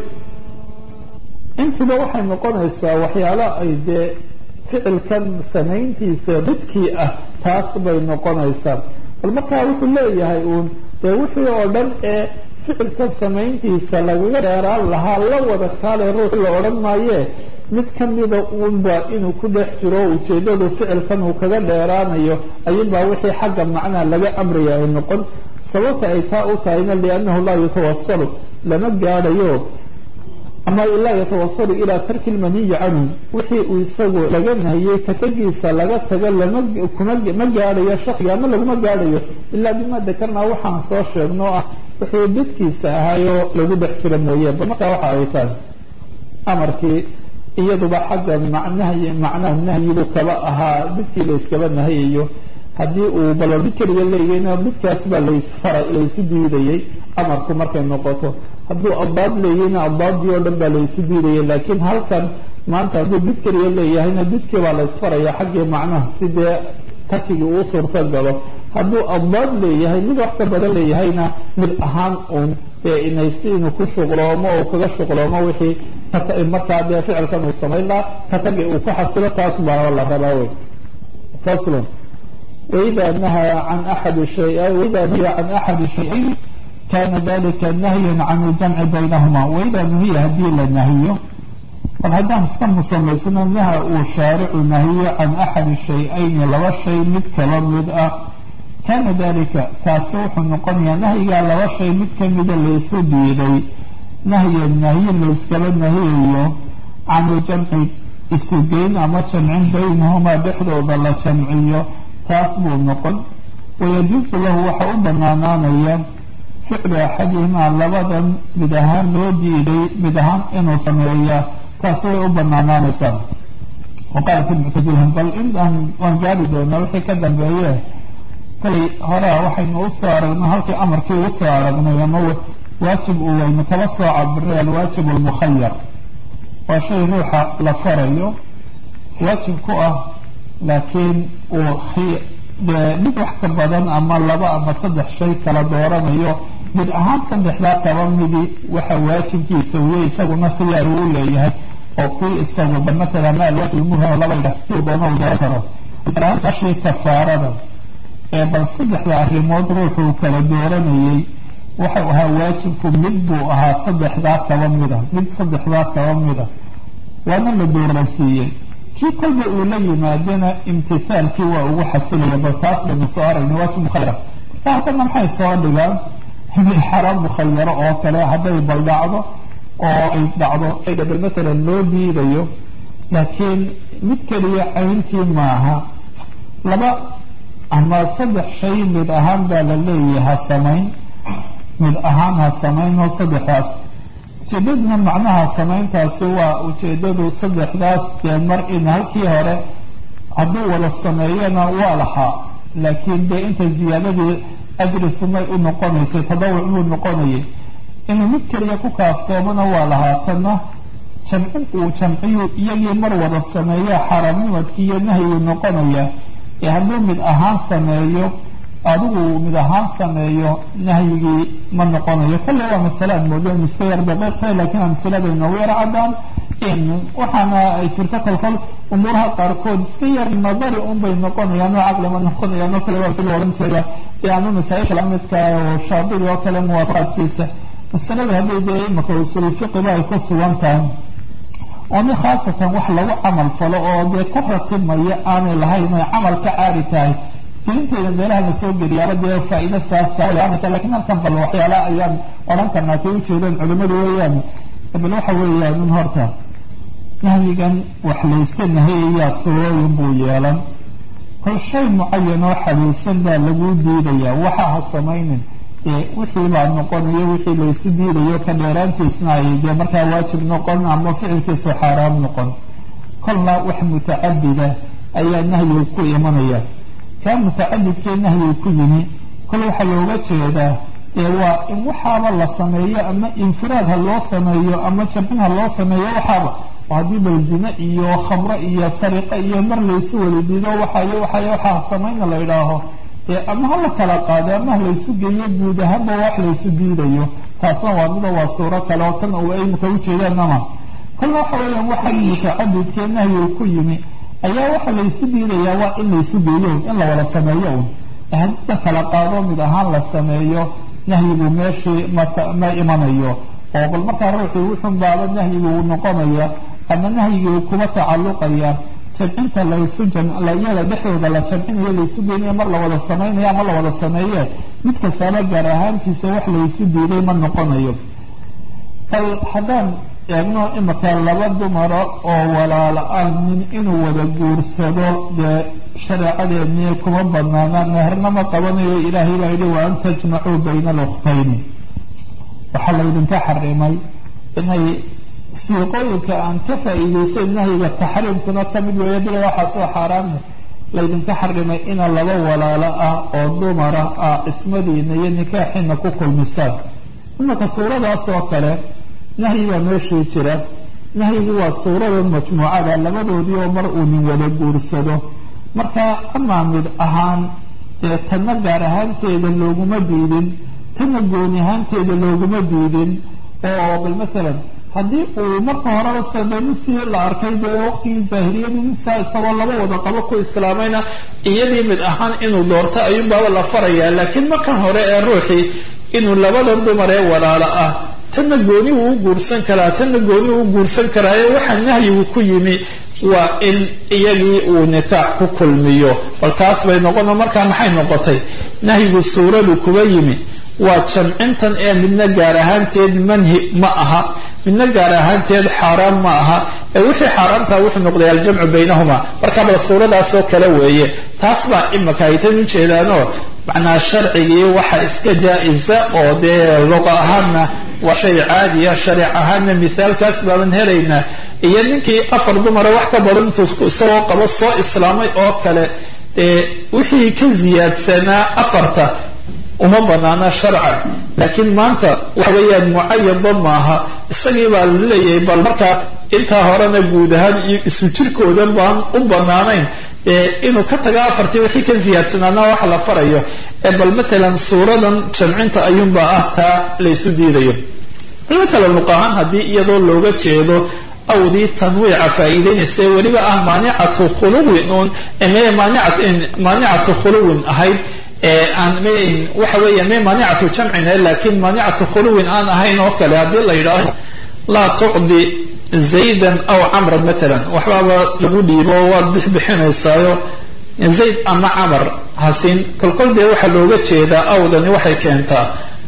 intuba waxay noqonaysaa waxyaala ay dee ficilkan samayntiisa didkii ah taas bay noqonaysaa bal markaa wuxuu leeyahay uun dee wixii oo dhan ee ficilkan samayntiisa lagaga dheeraan lahaa la wada kaale ruux la odhan maayee mid ka mida uunba inuu ku dhex jiro ujeedadu ficilkan uu kaga dheeraanayo ayunbaa wixii xagga macnaha laga amraya ay noqon sababta ay taa u tahayna liannahu laa yatawasalu lama gaadhayo ama laa yatawasalu ilaa tarki lmaniyi canhu wixii uu isagu laga nahiyey katagiisa laga tago lama kuma ma gaadhayo shaksiga ama laguma gaadhayo ilaa bima dakarnaa waxaan soo sheegno ah wixii didkiisa ahaayoo lagu dhex jiro mooye ba markaa waxa ay tahay amarkii iyaduba xagga macnaha macnaha nahyigu kaba ahaa didkii layskaba nahayayo haddii uu balo did keliga leeyahayna didkaas baa laysfara laysu diidayay amarku markay noqoto hadduu addaad leeyahayna addaadii oo dhan baa laysu diidayay laakiin halkan maanta hadduu did keliga leeyahayna didkii baa laysfaraya xaggii macnaha sidee tarkigii uu suurto galo hadduu addaad leeyahay mid wax ka badan leeyahayna mid ahaan uun dee inay si inuu ku shuqloomo oo kaga shuqloomo wixii markaa dee ficilkan uu samayn lahaa katagi uu ku xasilo taas baa la rabaa wey faslun waida nahaa can axadi shay waida nuhiya can axadi shayayn kana dalika nahyan can iljamci baynahuma waida nuhiya haddii la nahiyo bal haddaan iska musamaysano naha uu shaaricu nahiyo can axadi shay-ayni laba shay mid kaba mid ah kana dalika kaasi wuxuu noqonayaa nahyigaa laba shay mid kamida laysu diiday nahyan nahyi layskala nahiyayo can iljamci isugeyn ama jamcin baynahumaa dhexdooda la jamciyo taas buu noqon wayajuusu lahu waxa u banaanaanaya ficlu axadihimaa labadan mid ahaan loo diiday mid ahaan inuu sameeya taasi way u banaanaanaysaa waqaalat ilmuctasilhum bal inaan waan gaari doonaa wixii ka dambeeye kolay horea waxaynu usoo aragnay halkii amarkii ugu soo aragnay ama waajib uu waynu kala soo cabiray alwaajib almukhayar waa shay ruuxa la farayo waajib ku ah laakiin uu mid wax ka badan ama laba ama saddex shay kala dooranayo mid ahaan saddexdaa kaba midi waxa waajibkiisa wiye isaguna khiyaar uu leeyahay oo kuwii isaguba matala ma alwaajib muhim laba kuu doona uu dooran karo ashii kafaarada ee bal saddexda arrimood ruuxuu kala dooranayay waxau ahaa waajibku mid buu ahaa saddexdaa kaba mida mid saddexdaa kaba mida waana la doorasiiyey kii kolba uu la yimaadana imtithaalkii waa ugu xasilaya bal taas baynu soo aragna waajib mukhayara marka haddana maxay soo dhigaan inay xaraam mukhayaro oo kale hadday bal dhacdo oo ay dhacdo shayga bal matalan loo diidayo laakiin mid keliya cayntii maaha laba ama saddex shay mid ahaan baa la leeyahay ha samayn mid ahaan ha samayn oo saddexdaas ujeedaduna macnaha samayntaasi waa ujeedadu saddexdaas dee mar in halkii hore hadduu wada sameeyana waa lahaa laakiin dee inta ziyaadadii ajri sunnay u noqonaysay tadawuc buu noqonayay inuu mid keliya ku kaaftoomana waa lahaa tanna jamcin uu jamciyu iyagii mar wada sameeya xaaraamnimadkii iyo nahyiguu noqonaya ee hadduu mid ahaan sameeyo adigu mid ahaan sameeyo nahyigii ma noqonayo kolle waa masale aan moodo in iska yar daqiiqtahay laakiin amfilada inoogu yar caddaan waxaana ay jirto kolkol umuuraha qaarkood iska yar nadari unbay noqonayaan oo caqlima noqonayaan oo kale waa si la odhan jiraya ee ama masaa-isha lamidka oo shaadibi oo kale muwaafaqaadkiisa masalada hadday dee imaka usulfiqiba ay ku sugan tahay oo mi khaasatan wax lagu camal falo oo dee ka ratibmaya aanay lahayn ay camal ka caari tahay gelinteeda meelaha la soo geliyaaba dee faa-iido saasa lakiin halkan bal waxyaala ayaan odhan karnaa kay ujeedaan culimadu weeyaan bal waxa weeyaan in horta nahyigan wax layska nahayayaa surooyin buu yeelan kol shay mucayan oo xadiisan baa lagu diidayaa waxa ha samaynin ee wixii baa noqonayo wixii laysu diidayo ka dheeraantiisna ay dee markaa waajib noqon ama ficilkiisu xaaraam noqon kolna wax mutacadida ayaa nahyiga ku imanaya kaa mutacadidkee nahyiga ku yimi kol waxaa looga jeedaa ee waa in waxaaba la sameeyo ama infiraad ha loo sameeyo ama jabin ha loo sameeyo waxaaba haddii bal zine iyo khamro iyo sariqo iyo mar laysu wada diido waxayo waxayo waxaa samayna la idhaaho ama ha la kala qaado ama ha laysu geeyo guud ahaanba wax laysu diidayo taasna waa mida waa suuro kale oo tan u imika ujeedaanama kolna waxa weeyaan waxa mutacadidkee nahyiga ku yimi ayaa waxa laysu diidayaa waa in laysu geeyo in la wada sameeyo un haddii la kala qaado mid ahaan la sameeyo nahyigu meeshii ma imanayo oo bal markaa ruuxii wuxun baaba nahyigu uu noqonaya ama nahyigii kuba tacalluqaya jamcinta laysu iyada dhexdooda la jamcinayo laysu geynayo mar la wada samaynayo ama la wada sameeye mid kastaaba gaar ahaantiisa wax laysu diiday ma noqonayo bal haddaan eegno imika laba dumara oo walaala ah nin inuu wada guursado dee shareecadeennii kuma banaana meherna qabanayo ilaahay baa yidhi wa an tajmacuu bayna alukhtayni waxaa laydinka xarimay inay siiqooyinka aan ka faa-iideysan nahyiga taxriimkuna ka mid weeya bila waxaa soo xaaraana laydinka xarimay ina laba walaalo ah oo dumara ah cismadiina iyo nikaaxiina ku kulmisaan imaka suuradaas oo kale nahyi baa meeshii jira nahyigu waa suurada majmuucada labadoodii oo mar uu nin wada guursado marka amaa mid ahaan dee tanna gaar ahaanteeda looguma diidin tanna gooni ahaanteeda looguma diidin oo bal maalan haddii uu marka horeba sademisii la arkay dee waqtigii jaahiliyadii saa isagoo laba wada qabo ku islaamayna iyadii mid ahaan inuu doorto ayuunbaaba la farayaa laakiin markan hore ee ruuxii inuu labada dumar ee walaalo ah tanna gooni uu u guursan karaa tanna gooni uu u guursan karaayo waxaa nahyigu ku yimi waa in iyagii uu nikaax ku kulmiyo bal taas bay noqono markaa maxay noqotay nahyigu suuradu kuba yimi waa jamcintan ee midna gaar ahaanteed manhi ma aha midna gaar ahaanteed xaaraan ma aha ee wixii xaaraamtaa wuxuu noqday aljamcu baynahuma marka bal suuradaasoo kale weeye taas baa imaka ay tan ujeedaanoo macnaa sharcigii waxa iska jaa-isa oo dee luqa ahaanna waa shay caadiya shariic ahaanna mithaalkaas baaban helaynaa iyo ninkii afar dumara wax ka badan intuu isagoo qabo soo islaamay oo kale dee wixii ka ziyaadsanaa afarta uma banaana sharcan laakiin maanta waxa weeyaan mucayanba maaha isagii baa laleeyahay bal markaa intaa horena guud ahaan iyo isu jirkooda baan u banaanayn inuu ka tago afartii wixii ka ziyaadsanaana wax la farayo ee bal matalan suuradan jamcinta ayuunba ah taa laysu diidayo matalan luqahaan haddii iyadoo looga jeedo awdii tanwiica faa'iideynaysa weliba ah maanicatu khuluwin uun maanicatu khuluwin ahayd aan waxa weeya me maanicatu jamcina laakin maanicatu khuluwin aan ahayn oo kale haddii la yidhaaho laa tucdi zaydan aw camran matalan waxbaaba lagu dhiibo waad bixbixinaysaayo zayd ama camar hasiin kolkol dee waxaa looga jeedaa awdani waxay keentaa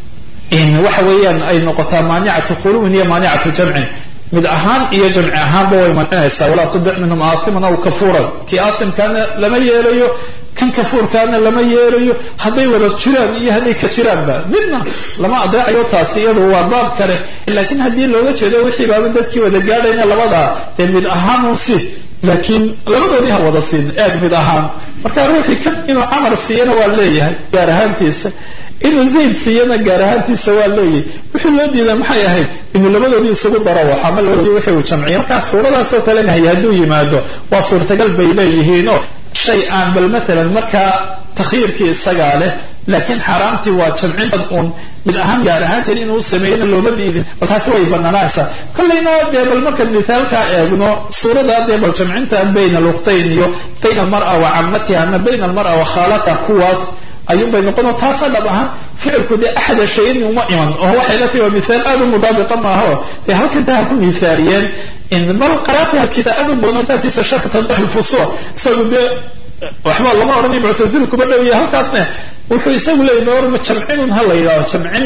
in waxa weeyaan ay noqotaa maanicatu khuluwin iyo maanicatu jamcin mid ahaan iyo jamci ahaanba way mancinaysaa walaa tudic minhum aathiman aw kafuuran kii aathimkaana lama yeelayo kan kafuurkaana lama yeelayo hadday wada jiraan iyo hadday ka jiraanba midna lama adeecayo taasi iyadu waa baab kale laakiin haddii looga jeedo wixii baaba dadkii wada gaadhayna labadaa dee mid ahaan un si laakiin labadoodii ha wada siin eeg mid ahaan marka ruuxii kan inuu camar siiyana waa leeyahay gaar ahaantiisa inuu zayd siiyana gaar ahaantiisa waa leeyahay wixii loo diida maxay ahayd inuu labadoodii isugu daro wax ama labadoodii wixii uu jamciyo markaa suuradaasoo kale nahay hadduu yimaado waa suurtagal bay leeyihiinoo shay aan bal maalan markaa takyiirkii isagaa leh laakiin xaaraamtii waa jamcinta uun mid ahaan gaar ahaanteed inuu sameeyana looma diidin bal taasi way banaanaysaa kollayna dee bal markaan mithaalkaa eegno suurada dee bal jamcinta bayna lukhtayn iyo bayna almara wa camatiha ama bayna almara wa khaalata kuwaas ayuunbay noqono taasa dhab ahaan ficilku dee axada shayin uma iman oo waxay la tahi waa mithaal aada u mudaabiqa maaha oo dee halkan taa ha ku mithaaliyeen in bal qaraafi halkiisa aada u badan kitaabkiisa sharka tanbih lfusuul isagu dee waxba lama odhanay muctazil kuma dhowiya halkaasna wuxuu isagu leeyay ma jamcinun ha la yidhaho jamcin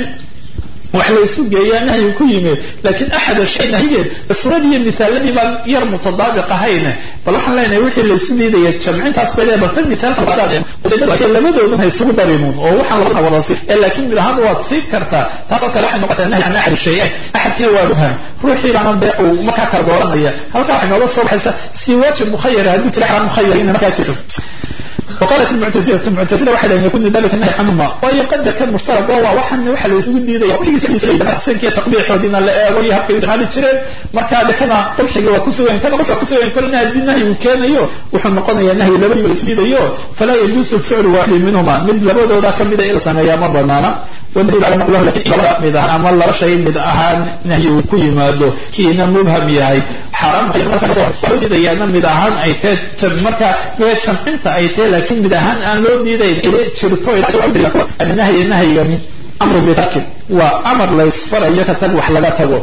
wax laysu geeyaa nahyi ku yimid laakiin axada shay nahyigeed suuradiiyo mithaaladii baan yar mutadaabiq ahayne bal waxaan leenahay wixii laysu diidaya jamcintaas bay leedahay tan mithaalka labadoodan ha isugu darinuun oo waxaan labada wada si ee laakiin mid ahaan waad siin kartaa taasoo kale waxay noqonaysaa nahyi can axadi shay axadkina waa muham ruuxii baana dee uu markaa kala dooranaya halkaa waxay nooga soo baxaysa si waajib mukhayara hadduu jira xaraan mukhayara ina markaa jirto وقالت المعتزلة المعتزلة واحد أن يكون ذلك النهي عنهما ويقدر كان مشترك وهو وحن وحل يسوق ديدا وحي سبي سبي حسن كي تقبيح ودينا لا وي هبك يسمع جيرين marka hada kana qulxiga waa ku sugan kana marka ku sugan kana hadii nahyi uu keenayo wuxuu noqonayaa nahyi labadii wala isdiidayo fala yajuusu ficlu waahid minhuma mid labadooda ka mid ah ila sameeyaa ma banaana wadaliil ala naqlahu lakin labada mid ah ama laba shay mid ahaan nahyi uu ku yimaado kiina mubham yahay xaram diidayaana mid ahaan ay tahay marka mee jamcinta ay tahay laakiin mid ahaan aan loo diidayn inay jirto nahyi nahyigani amru bitarki waa amar laysfarayo ka tag wax laga tago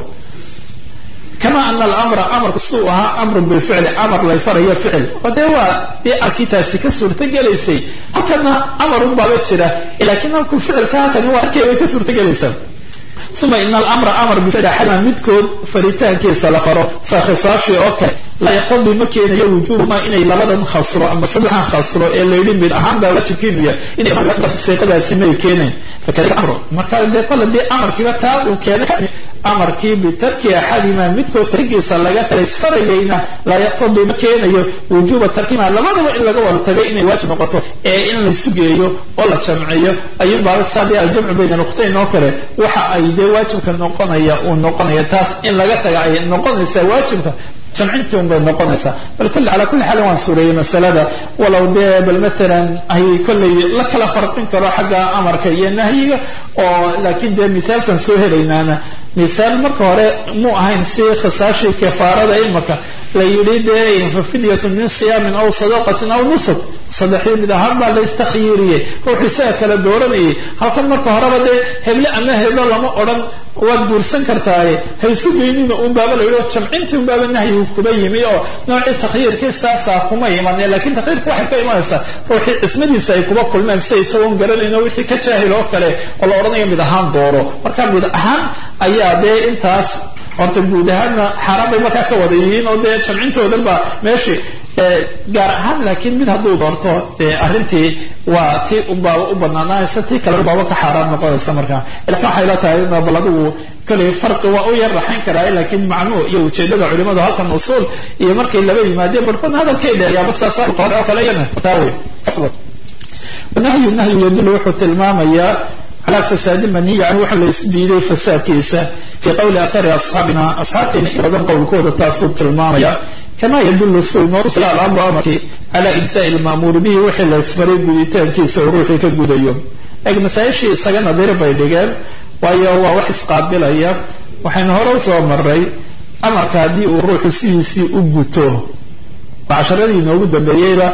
كما أن الأمر أمر سوءها أمر بالفعل أمر ليس هي فعل ودوا دي أكيتاسي كسر تجلسي هكذا أمر بابتشرة لكن أكو فعل كهكذا هو أكيد كسر تجلسي ثم إن الأمر أمر بفعل حنا مدكود فريتان كيس لفرو ساخصاشي أوكي لا يقضي مكين يوجوب ما إني لبدا خسرو أما صدحا خسرو إلا يلين من أهم بلا تكينيا إني أمر سيقدا سمي كينين فكذلك أمره ما كان دي كل دي أمر كيما تاب وكان amarkii bitarki axadima midkood tarigiisa laga tagay isfarayayna laa yaqtadii ma keenayo wujuuba tarkima labadaba in laga wada tagay inay waajib noqoto ee in laysu geeyo oo la jamciyo ayuunbaa saadii aljamcu bayna nuqtayn oo kale waxa ay dee waajibka noqonaya uu noqonaya taas in laga taga ay noqonaysaa waajibka jamcintii un bay noqonaysaa bal kulli calaa kulli xaalin waan suureeyey masalada walow dee bal maalan ay kollay la kala farqin karo xagga amarka iyo nahyiga oo laakiin dee mithaalkan soo helaynaana misaal marka hore muu ahayn si khisaashii kafaarada imaka la yidhi dee fafidyatu min siyaamin aw sadaqatin aw nusuk saddexdii mid ahaan baa la istakhyiiriyey ruuxu isaga kala dooranayay halkan marka horeba dee heble ama heblo lama odhan waad guursan kartaaye haysu geynina un baaba la yidhi jamcintii un baaba nahyigu kuba yimi oo noocii takhyiirkii saasaa kuma iman laakiin takhyiirka waxay ka imanaysaa ruuxii cismadiisa ay kuba kulmeen sida isagoon garanayn oo wixii ka jaahil oo kale oo la odhanayo mid ahaan dooro marka mid ahaan ayaa dee intaas horta guud ahaanna xaaraan bay markaa ka wada yihiin oo dee jamcintoodan baa meeshii gaar ahaan laakiin mid hadduu doorto arrintii waa ti unbaaba u banaanaanaysa tii kale unbaaba ka xaaraan noqonaysa markaa lakin waxay la tahay bal adigu kale farqi waa u yar raxayn karaa laakiin macnuhu iyo ujeedada culimadu halkan usuul iyo markay laba yimaadeen barkoodna hadalkay dheeyaaba sidaas qore oo kale iyana taawe nahyu nahyu yadullu wuxuu tilmaamayaa calaa fasaadi manhiyi canhu waxa la isu diiday fasaadkiisa fii qowli akhari asxaabina asxaabteena in badan qowlkooda taasuu tilmaamaya kama yadullu suu inoo tusaya alamru amarkii calaa ibsaai lmaamuuri bihi wixii la isfaray guditaankiisa oo ruuxii ka gudayo eeg masaa-ishii isaga nadiir bay dhigeen waayo waa wax isqaabilaya waxaynu hore usoo maray amarka haddii uu ruuxu sidiisii u guto casharadii inoogu dambeeyeyba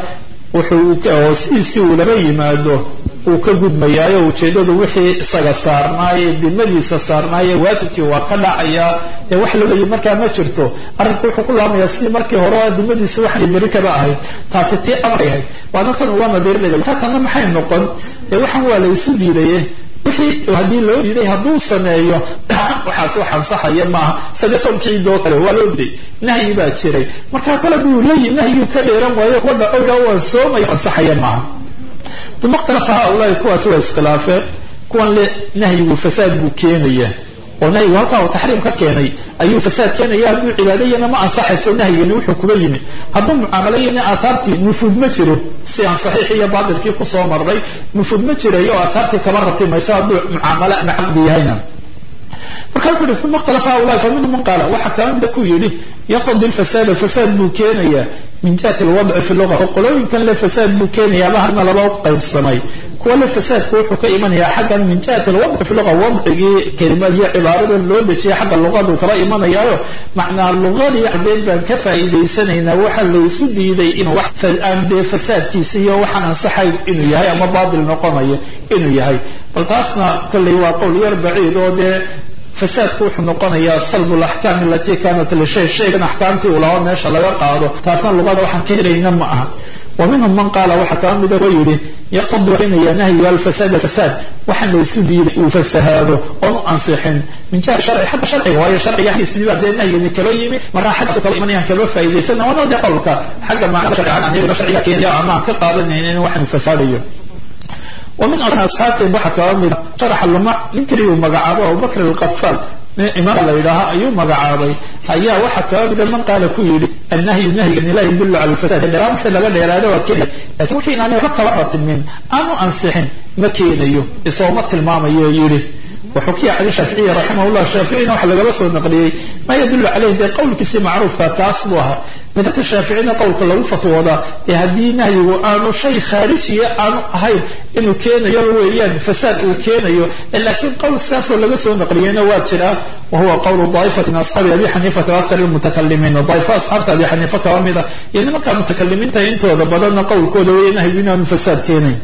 wuxuu sidiisii uu laba yimaado uu ka gudmayaayo ujeedadu wixii isaga saarnaaye dimadiisa saarnaaye waajibkii waa ka dhacayaa dee wax laleeyi markaa ma jirto arrinku wuxuu ku laamayaa sidii markii hore dimadiisu waxay beri kaba ahayd taasi tii amar yahay waana tan uga nadiirlaya ka tanna maxay noqon dee waxaan waa la isu diidaye wixii haddii loo diiday hadduu sameeyo waxaas wax ansaxaya maaha sida somkiidoo kale waa loo diiday nahyi baa jiray markaa kale duu leeyihi nahyigu ka dheeran waayo kuwa dhacowga waa soomaya ansaxaya maaha uma ikhtalafa haulaai kuwaasi waa iskhilaafeen kuwan le nahyigu fasaad buu keenaya oo nahyigu halkaa uu taxriim ka keenay ayuu fasaad keenaya hadduu cibaadayana ma ansaxayso nahyigani wuxuu kuba yimi hadduu mucaamalayana aahaartii nufuud ma jiro si aan saxiix iyo baatilkii kusoo marnay nufuud ma jirayo oo aahaartii kama ratimayso hadduu mucaamalo ama caqdi yahayna marka wuxu uhi uma ikhtalafa haulaai fa minhum man qaala waxa kala mida ku yidhi yaqtadi lfasaada fasaad buu keenayaa min jihati alwadci fi luga oo qolooyinkan le fasaad buu keenayaaba hadna laba u qaybsamay kuwa le fasaadku wuxuu ka imanayaa xaggan min jihati alwadci fi luga wadcigii kelimad iyo cibaaradan loo dejiyay xagga luqadu kala imanayaayo macnaa luqadii cadeed baan ka faa'iidaysanaynaa waxa laysu diiday inuu wax aan dee fasaadkiisa iyo waxaan ansaxayn inuu yahay ama baatil noqonayo inuu yahay bal taasna kolley waa qowl yar baciid oo dee fasaadku wuxuu noqonayaa salbu laxkaam alatii kaanat lishay shaygan axkaamtii uu lahaa meesha laga qaado taasna luqada waxaan ka helayna ma aha wa minhum man qaala waxaa kala mida oo yidhi yaqtadi keenaya nahyiga alfasaada fasaad waxaan la isu diiday uu fasahaado oon u ansixin min jiha sharci xagga sharciga waayo sharciga xaggiisniba dee nahyigani kaba yimi markaa xaggaasu kala imanayaan kalaba faa'idaysana waana dee qowlka xagga macnada sharciga aan iyagana sharciga keenaya ama aan ka qaadanaynin in waxaan fasaadayo ومن أصحابته waxa kaba mida شرح luma ninkii uu magacaabo abubakr القفاl imaam la yidhaaha ayuu magacaabay ayaa waxa kaba mida man qaala ku yidhi النahyu nahyigan la yadul cala الفasad dheeraan wixii laga dheeraado waa keenaya lakin wixii inaanay waxba kaba ratimin aanu ansixin ma keenayo isooma tilmaamayo yidhi وxukiya can shaaficiyi raximah llah shaaficina waxa lagaba soo naqliyey ma yadulu caleyh dee qowlkiisii macruufka taas buu ahaa madhabta shaaficina qowlka lagu fatwoodaa ee haddii nahyigu aanu shay khaarijiya aanu ahayn inuu keenayo weeyaan fasaad uu keenayo laakiin qowl sidaasoo laga soo naqliyeyna waa jiraa wahuwa qowlu daa'ifati min asxaabi abi xaniifata akthar lmutakalimiin daaifa asxaabta abi xaniifa kaba mida iyo nimanka mutakalimiinta intooda badanna qowlkooda weeye nahyigu inaanu fasaad keenayn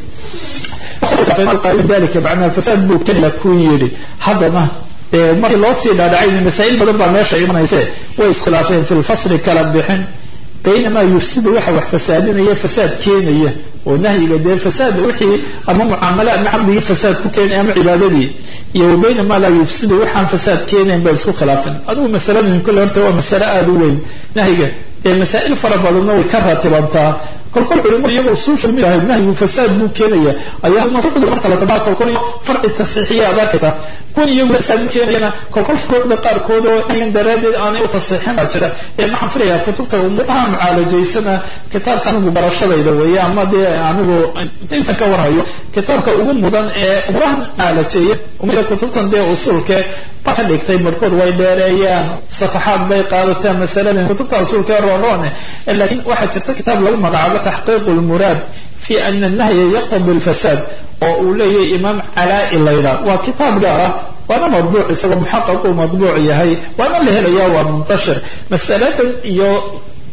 dalika macnaa fasaad buu kenya ku yidhi haddana markii loo sii dhaadhacayna masaa'il badan baa meesha imanayse way iskhilaafeen fi lfasli kala bixin baynamaa yufsidu waxa wax fasaadinaya fasaad keenaya oo nahyiga dee fasaad wixii ama mucaamale ama caqdigii fasaad ku keenaya ama cibaadadii iyo wa baynamaa laa yufsidu waxaan fasaad keenayn bay isku khilaafeen adigu masaladan kule horta waa masale aada u weyn nahyiga ee masaa'il fara badanna way ka ratibantaa kolkol culimadu iyaga usuusha mid ahayd nahyigu fasaad buu keenaya ayaa furuucda marka la tabaa kolkol farci tasxiixiya aad arkaysa kuwan iyagu fasaad buu keenayana kolkol furuucda qaarkood oo iyan daraaddeed aanay u tasxiixin baa jira ee maxaan filayaa kutubta umuuraha mucaalajaysana kitaabka anigu barashadayda weeye ama dee anigu intan ka warhayo kitaabka ugu mudan ee umuraha mucaalajeeya umira kutubtan dee usuulke ba ka dhigtay barkood way dheereeyaan safaxaad bay qaadataan masaladan kutubta usuulka rooroone laakiin waxaa jirta kitaab lagu magacaabo taxqiiq lmuraad fi ana nahya yaqtadi lfasaad oo uu leeyahay imaam calaa-i layla waa kitaab gaar ah waana madbuuc isagoo muxaqaq uu madbuuc yahay waana la helaya waa muntashir masaladan iyo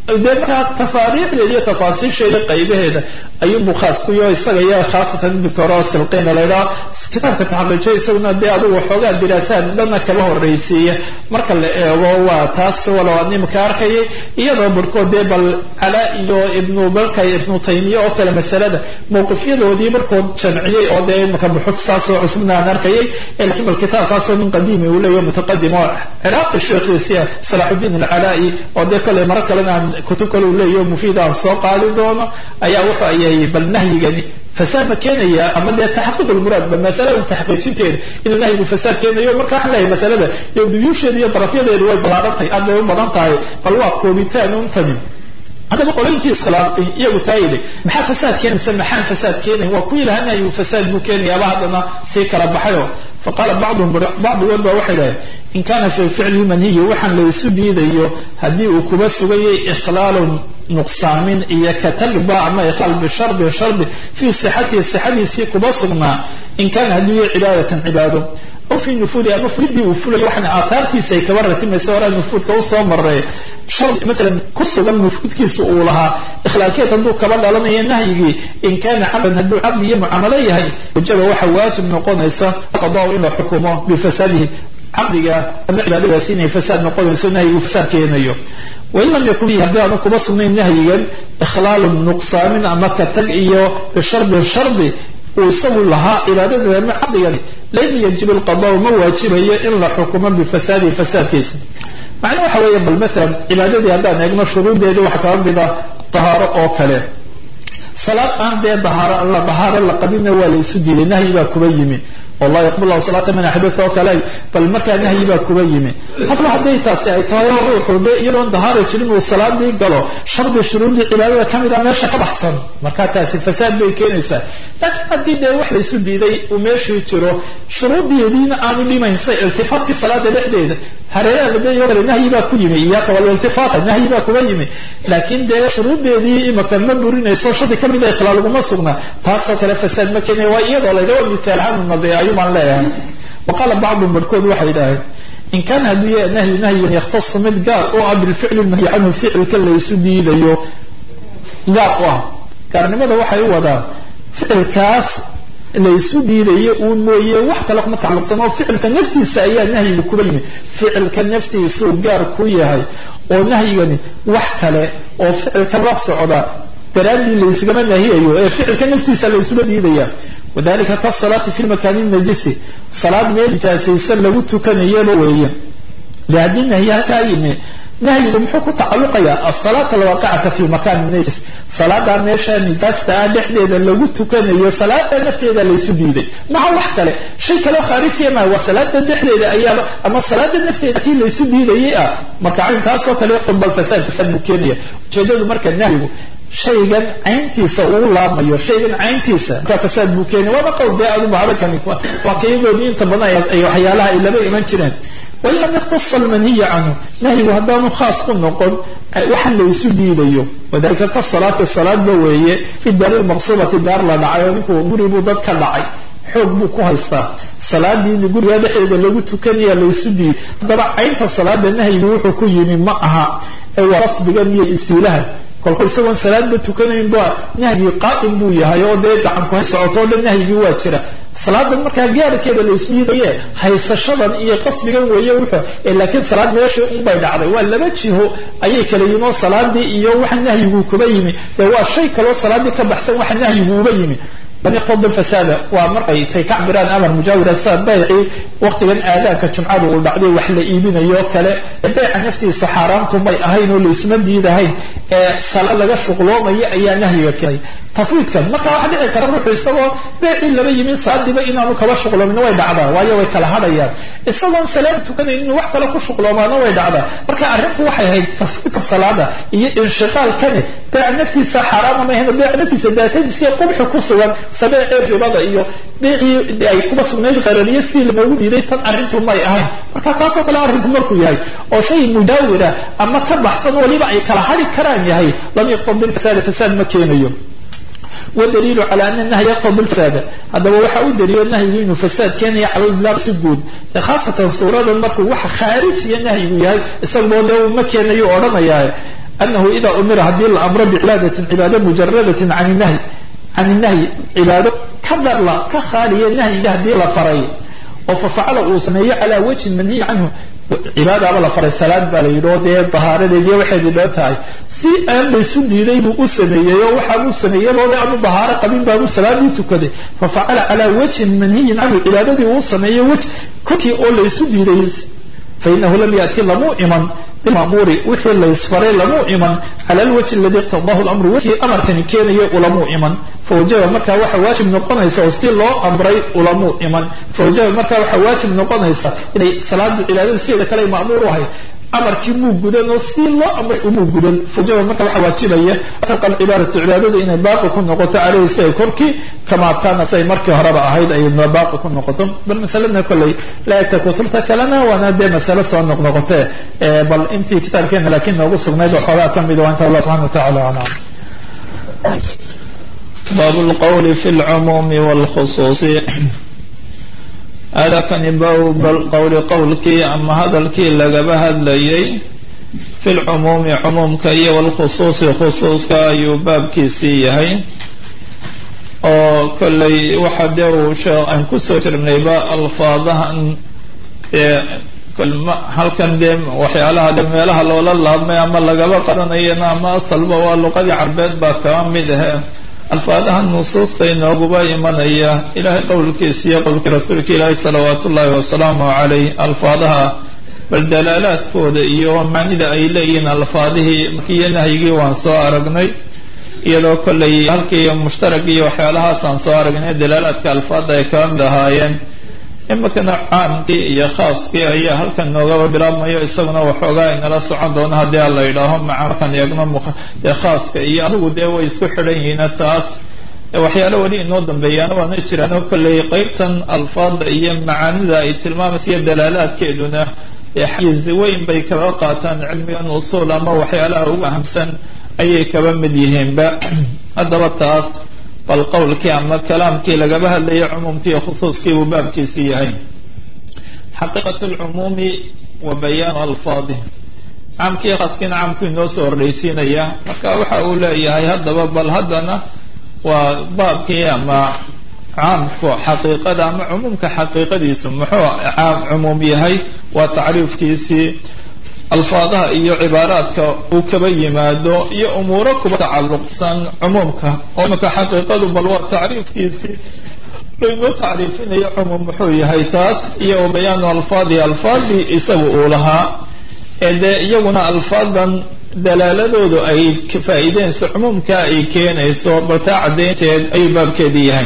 dee markaa tafaariixdeeda iyo tafaasiisheeda qaybaheeda ayuunbuu khaas ku yaho isaga iyo khaasatan doctor silqina la yidhaha kitaabka taxaqiijiyo isaguna dee adugu waxoogaa diraasaad dhanna kaba horreysiiya marka la eego waa taas walow aan imika arkayay iyadoo barhkood dee bal calaa iyo ibnu balka ibnu taymiya oo kale masalada mowqifyadoodii markood jamciyey oo dee imika buxud saasoo cusubna aan arkayay laakiin bal kitaabkaasoo nin qadiimi uu leeyaho mutaqadim oo ciraaqi sheekhiisiya salaaxudiin alcalaa'i oo dee kale maro kalena aan kutub kale uu leeyaho mufiid aan soo qaadi doono ayaa wuxuu ayay bal nahyigani fasaad ma keenaya ama dee taxaqiiq lmuraad ba masalada taxqiijinteeda inuu nahyigu fasaad keenayo marka waxaan leeyahay masalada iyo duyuusheeda iyo darafyadeedu way ballaaran tahay aad bay u badan tahay bal waa koobitaan untani haddaba qolooyinkii iskhilaafay iyagu taa yidhi maxaa fasaad keenaysa maxaan fasaad keenay waa ku ilaha nahyigu fasaad buu keenayaaba haddana sii kala baxayo faqaala bacduhum bacdigood baa waxay dhahay in kana fi ficli manhiyi waxaan laysu diidayo haddii uu kuba sugayay ikhlaalun nuqsaamin iyo katagba ama ikhlaal bishardin shardi fii sixatihi sixadiisii kuba sugnaa in kana hadduu yahay cibaadatan cibaado aw fi nufuudi ama fulidii uu fulay waxna aathaartiisa ay kaba ratimaysa horaa nufuudka usoo maray shardi maalan ku sugan nufuudkiisa uu lahaa ikhlaalkeed hadduu kaba dhalanayo nahyigii in kana cabdan hadduu caqli iyo mucaamalo yahay wajaba waxa waajib noqonaysa qadaa in la xukumo bifasaadihi caqliga ama cibaadadaasi inay fasaad noqonayso nahyigu fasaad keenayo wain lam yakun fihi haddii aanu kuba sugnayn nahyigan ikhlaalun nuqsaamin ama ka tag iyo bishardin shardi uu isagu lahaa cibaadada ama caqligani lam yajib alqadaau ma waajibayo in la xukumo bifasaadihi fasaadkiisa macnaa waxa weeye bal maalan cibaadadii haddaan eegno shuruuddeedii waxa kaba mida tahaaro oo kale salaad aan dee dahaaro la dahaaro la qabinna waa la isu diiday nahyi baa kuba yimi wallah yaqbal lahu salaata min axdath oo kale bal markaa nahyi baa kuba yimi hadba hadday taasi ay tahay oo ruuxu dee iyadoon dahaaro jirin uu salaadii galo shardi shuruudii cibaadada ka mid a meesha ka baxsan markaa taasi fasaad bay keenaysaa laakiin haddii dee wax laysu diiday uu meeshii jiro shuruudeediina aanu dhimaynsa iltifaatkii salaada dhexdeeda hareeraha ladeeyo kale nahyi baa ku yimi iyaaka waliltifaata nahyi baa kuba yimi laakiin dee shuruudeedii imaka ma burinayso shardi ka mid a ikhlaal uguma sugna taasoo kale fasaad ma keenaya waa iyadoo la yidhaha mithaal ahaan nade ayumaan leeyahay wa qaala bacdum barhkood waxay yidhaaheen in kaana hadduu yahay nahyu nahyan yakhtasu mid gaar u ah bilficli manhi canhu ficilka laysu diidayo gaar u ah gaarnimada waxay u wadaan ficilkaas laysu diidayo uun mooye wax kale kuma tacalluqsan oo ficilka naftiisa ayaa nahyiga kuba yimi ficilka naftiisuu gaar ku yahay oo nahyigani wax kale oo ficilka la socda daraaddii laysgama nahiyayo ee ficilka naftiisa laysula diidaya wadalika kasalaati fi lmakaani najisi salaad meel nijaasaysan lagu tukanayaba weeye de haddii nahyi halkaa yimi nahyigu muxuu ku tacaluqayaa asalaata alwaaqicata fi lmakan najis salaadaa meesha nijaasta ah dhexdeeda lagu tukanayo salaada nafteeda laysu diiday maha wax kale shay kaleo khaarijiya maa waa salaada dhexdeeda ayaaba ama salaada nafteeda tii laysu diidayay ah marka caynkaasoo kale iqtibal fasaad fasaad buu keenaya ujeedadu marka nahyigu shaygan cayntiisa uu laabmayo shaygan cayntiisa markaa fasaad buu keenaya waaba qowl dee aduba hadalkani waa kayadoodii inta badan ay waxyaalaha ay laba iman jireen wain lam yakhtasa almanhiya canhu nahyigu haddaanu khaas ku noqon waxa laysu diidayo wadalika ka salaati salaadba weeye fi daari lmaqsuubati daar la dhacay oo ninkuu guri buu dad ka dhacay xoog buu ku haystaa salaadii guriga dhexdeeda lagu tukanaya laysu diiday haddaba caynta salaada nahyigu wuxuu ku yimi ma aha ee waa rasbigan iyo istiilaha kolku isagoon salaadba tukanayn ba nahyigii qaa'im buu yahay oo dee gacanku hay socoto o dhan nahyigii waa jira salaadan markaa gaarkeeda laysu diidaye haysashadan iyo qasbigan weeye wuxuu laakiin salaad meeshii unbay dhacday waa laba jiho ayay kala yimin oo salaadii iyo waxa nahyigu kuba yimi dee waa shay kaloo salaadii ka baxsan waxa nahyigu uba yimi lam yaqtadi fasaada waa markay tay ka cabiraan amar mujaawira sida baycii waqtigan aadaanka jumcada uu dhacday wax la iibinayo kale beyca naftiisa xaaraantu may ahayn oo laysuma diidahayn ee sala laga shuqloomayo ayaa nahyiga keenay tafwiidkan marka waxa dhici kara ruuxu isagoo beecii laba yimin saadiba inaanu kaba shuqloomin way dhacdaa waayo way kala hadhayaan isagoon salaad tukanayn inuu wax kale ku shuqloomaana way dhacdaa marka arrintu waxay ahayd tafwiidka salaada iyo inshiqaalkani beeca naftiisa xaaraama ma ahayn beeca naftiisa daatadiisa iyo qubxi ku sugan sabeecii ribada iyo beecii ay kuba sugnayd qarariye si loogu diiday tan arrintu may ahayn marka taasoo kale arrinku markuu yahay oo shay mujaawira ama ka baxsan waliba ay kala hadhi karaan yahay lam yaqtadi lfasaada fasaad ma keenayo wadaliilu cala ana nahya yaqtadi lfasaada haddaba waxa u daliilo nahyigu inuu fasaad keenaya cala idlaaq si guud khaasatan suuradan markuu waxa khaarijiya nahyigu yahay isagoo dee ma keenayo odhanayaa anahu idaa umira haddii la amro bicibaadatin cibaado mujaradatin can nahyi can nahyi cibaado ka darla ka khaaliya nahyiga haddii la faray oo fafacala uu sameeyo calaa wajhin manhiyi canhu cibaadaaba la faray salaad baa la yidhi oo dee dahaaradeediiyo waxaydii dheer tahay si aan laysu diiday buu u sameeyey oo waxaabuu sameeyadooda aanu dahaaro qabin baabuu salaadii tukaday fafacala calaa wajhin manhiyin canhu cibaadadii uu sameeyo wej korkii oo laysu diiday fainahu lam yati lamuu iman bimamuuri wixii laysfaray lamuu iman cala alwajhi aladi iqtadahu lamru wixii amarkani keenaya ulamuu iman fawajaba markaa waxa waajib noqonaysa oo si loo amray ulamuu iman fawajaba markaa waxa waajib noqonaysa inay salaadu cibaadada sideeda kale ma'muur u ahay amarkii muu gudan oo si loo amray umuu gudan fawajaba marka waxa waajibaya taqa alcibaadatu cibaadada inay baaqi ku noqoto caleyhi si ay korkii kamaa kaanat siay markii horeba ahayd ay baaqi ku noqoto bal masaladna kolley la egta kutubta kalena waana dee masale soo noqnoqotee bal intii kitaabkeena laakiin noogu sugnayd oo xoogaa ka mid waa inta allah subxana watacala aclam bab lqowli fi lcumuumi wlkhusuusi hada kani bab qowli qowlkii ama hadalkii lagaba hadlayay fi lcumuumi cumuumka iyo wlkhusuusi khusuuska ayuu baabkiisii yahay oo kolley waxa dee uu aan kusoo jirnayba alfaadahan ee halkan dee waxyaalaha de meelaha loola laabmay ama lagaba qadanayana ama asalba waa luqadii carbeed baa kaba mid ahe alfaadaha nusuusta inooguba imanaya ilahay qowlkiisa iyo qowlkii rasuulka ilaahi salawaat ullaahi wasalaamu calayh alfaadaha bal dalaalaadkooda iyo macnida ay leeyihiin alfaadihii markiiyo nahyigii waan soo aragnay iyadoo kollay halkii mushtarag iyo waxyaalahaasaan soo aragnay dalaalaadka alfaada ay kaba mid ahaayeen imakana caamkii iyo khaaskii ayaa halkan noogaba bilaabmayo isaguna waxoogaa inala socon doona haddii aan la yidhaaho maca markaan eegno dee khaaska iyo adigu dee way isku xidhan yihiin taas waxyaalo weli inoo dambeeyaana waana jiraano kolley qeybtan alfaada iyo macaanida ay tilmaamaysa iyo dalaalaadkeeduna xayiz weyn bay kaba qaataan cilmigan usuul ama waxyaalaha ugu ahamsan ayay kaba mid yihiinba haddaba taas bal qowlkii ama kalaamkii lagaba hadlayay cumuumkii khusuuskii buu baabkiisii yahay xaqiiqat lcumuumi wa bayaanu alfaadih caamkii khaaskiina caamku inoo soo horreysiinaya marka waxa uu leeyahay haddaba bal haddana waa baabkii ama caamku xaqiiqada ama cumuumka xaqiiqadiisu muxuu caam cumuum yahay waa tacriifkiisii alfaadaha iyo cibaaraadka uu kaba yimaado iyo umuuro kuba tacalluqsan cumuumka oo imaka xaqiiqadu bal waa tacriifkiisii laynoo tacriifinayo cumuum muxuu yahay taas iyo bayaanu alfaadi alfaadii isagu uu lahaa ee dee iyaguna alfaadan dalaaladoodu ay faa'iideenayso cumuumka ay keenayso bal taa caddaynteed ayuu baabkeedii yahay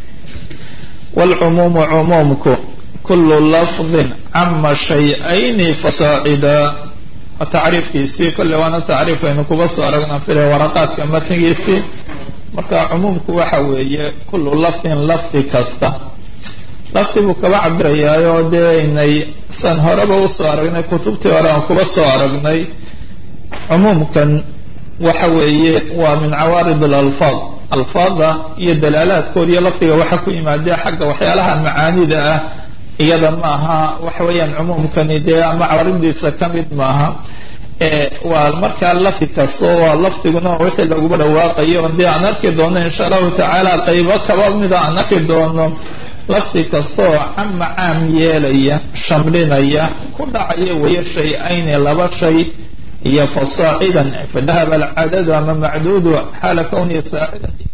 wlcumuumu cumuumku kulu lafdin cama shay-ayni fasaacida tacriifkiisii kolle waana tacriif aynu kuba soo aragna file waraqaadka matnigiisii marka cumuumku waxa weeye kullu lafdin lafdi kasta lafdi buu kaba cabirayaayoo dee inay san horeba usoo aragnay kutubtii hore aan kuba soo aragnay cumuumkan waxa weeye waa min cawaarid alalfaad alfaada iyo dalaalaadkooda iyo lafdiga waxa ku yimaadee xagga waxyaalaha macaanida ah iyada ma aha waxa weeyaan cumuumkani dee ama cawaridiisa ka mid maaha waa markaa lafdi kasto waa lafdiguna wixii laguba dhawaaqayo dee aan arki doono insha allahu tacaala qaybo kaba mida aan arki doono lafdi kastaoo cama caam yeelaya shamlinaya ku dhacaya weeye shay-ayni laba shay iyo fasaacidan fadahaba alcadadu ama macduudu xaala kownihi saacidan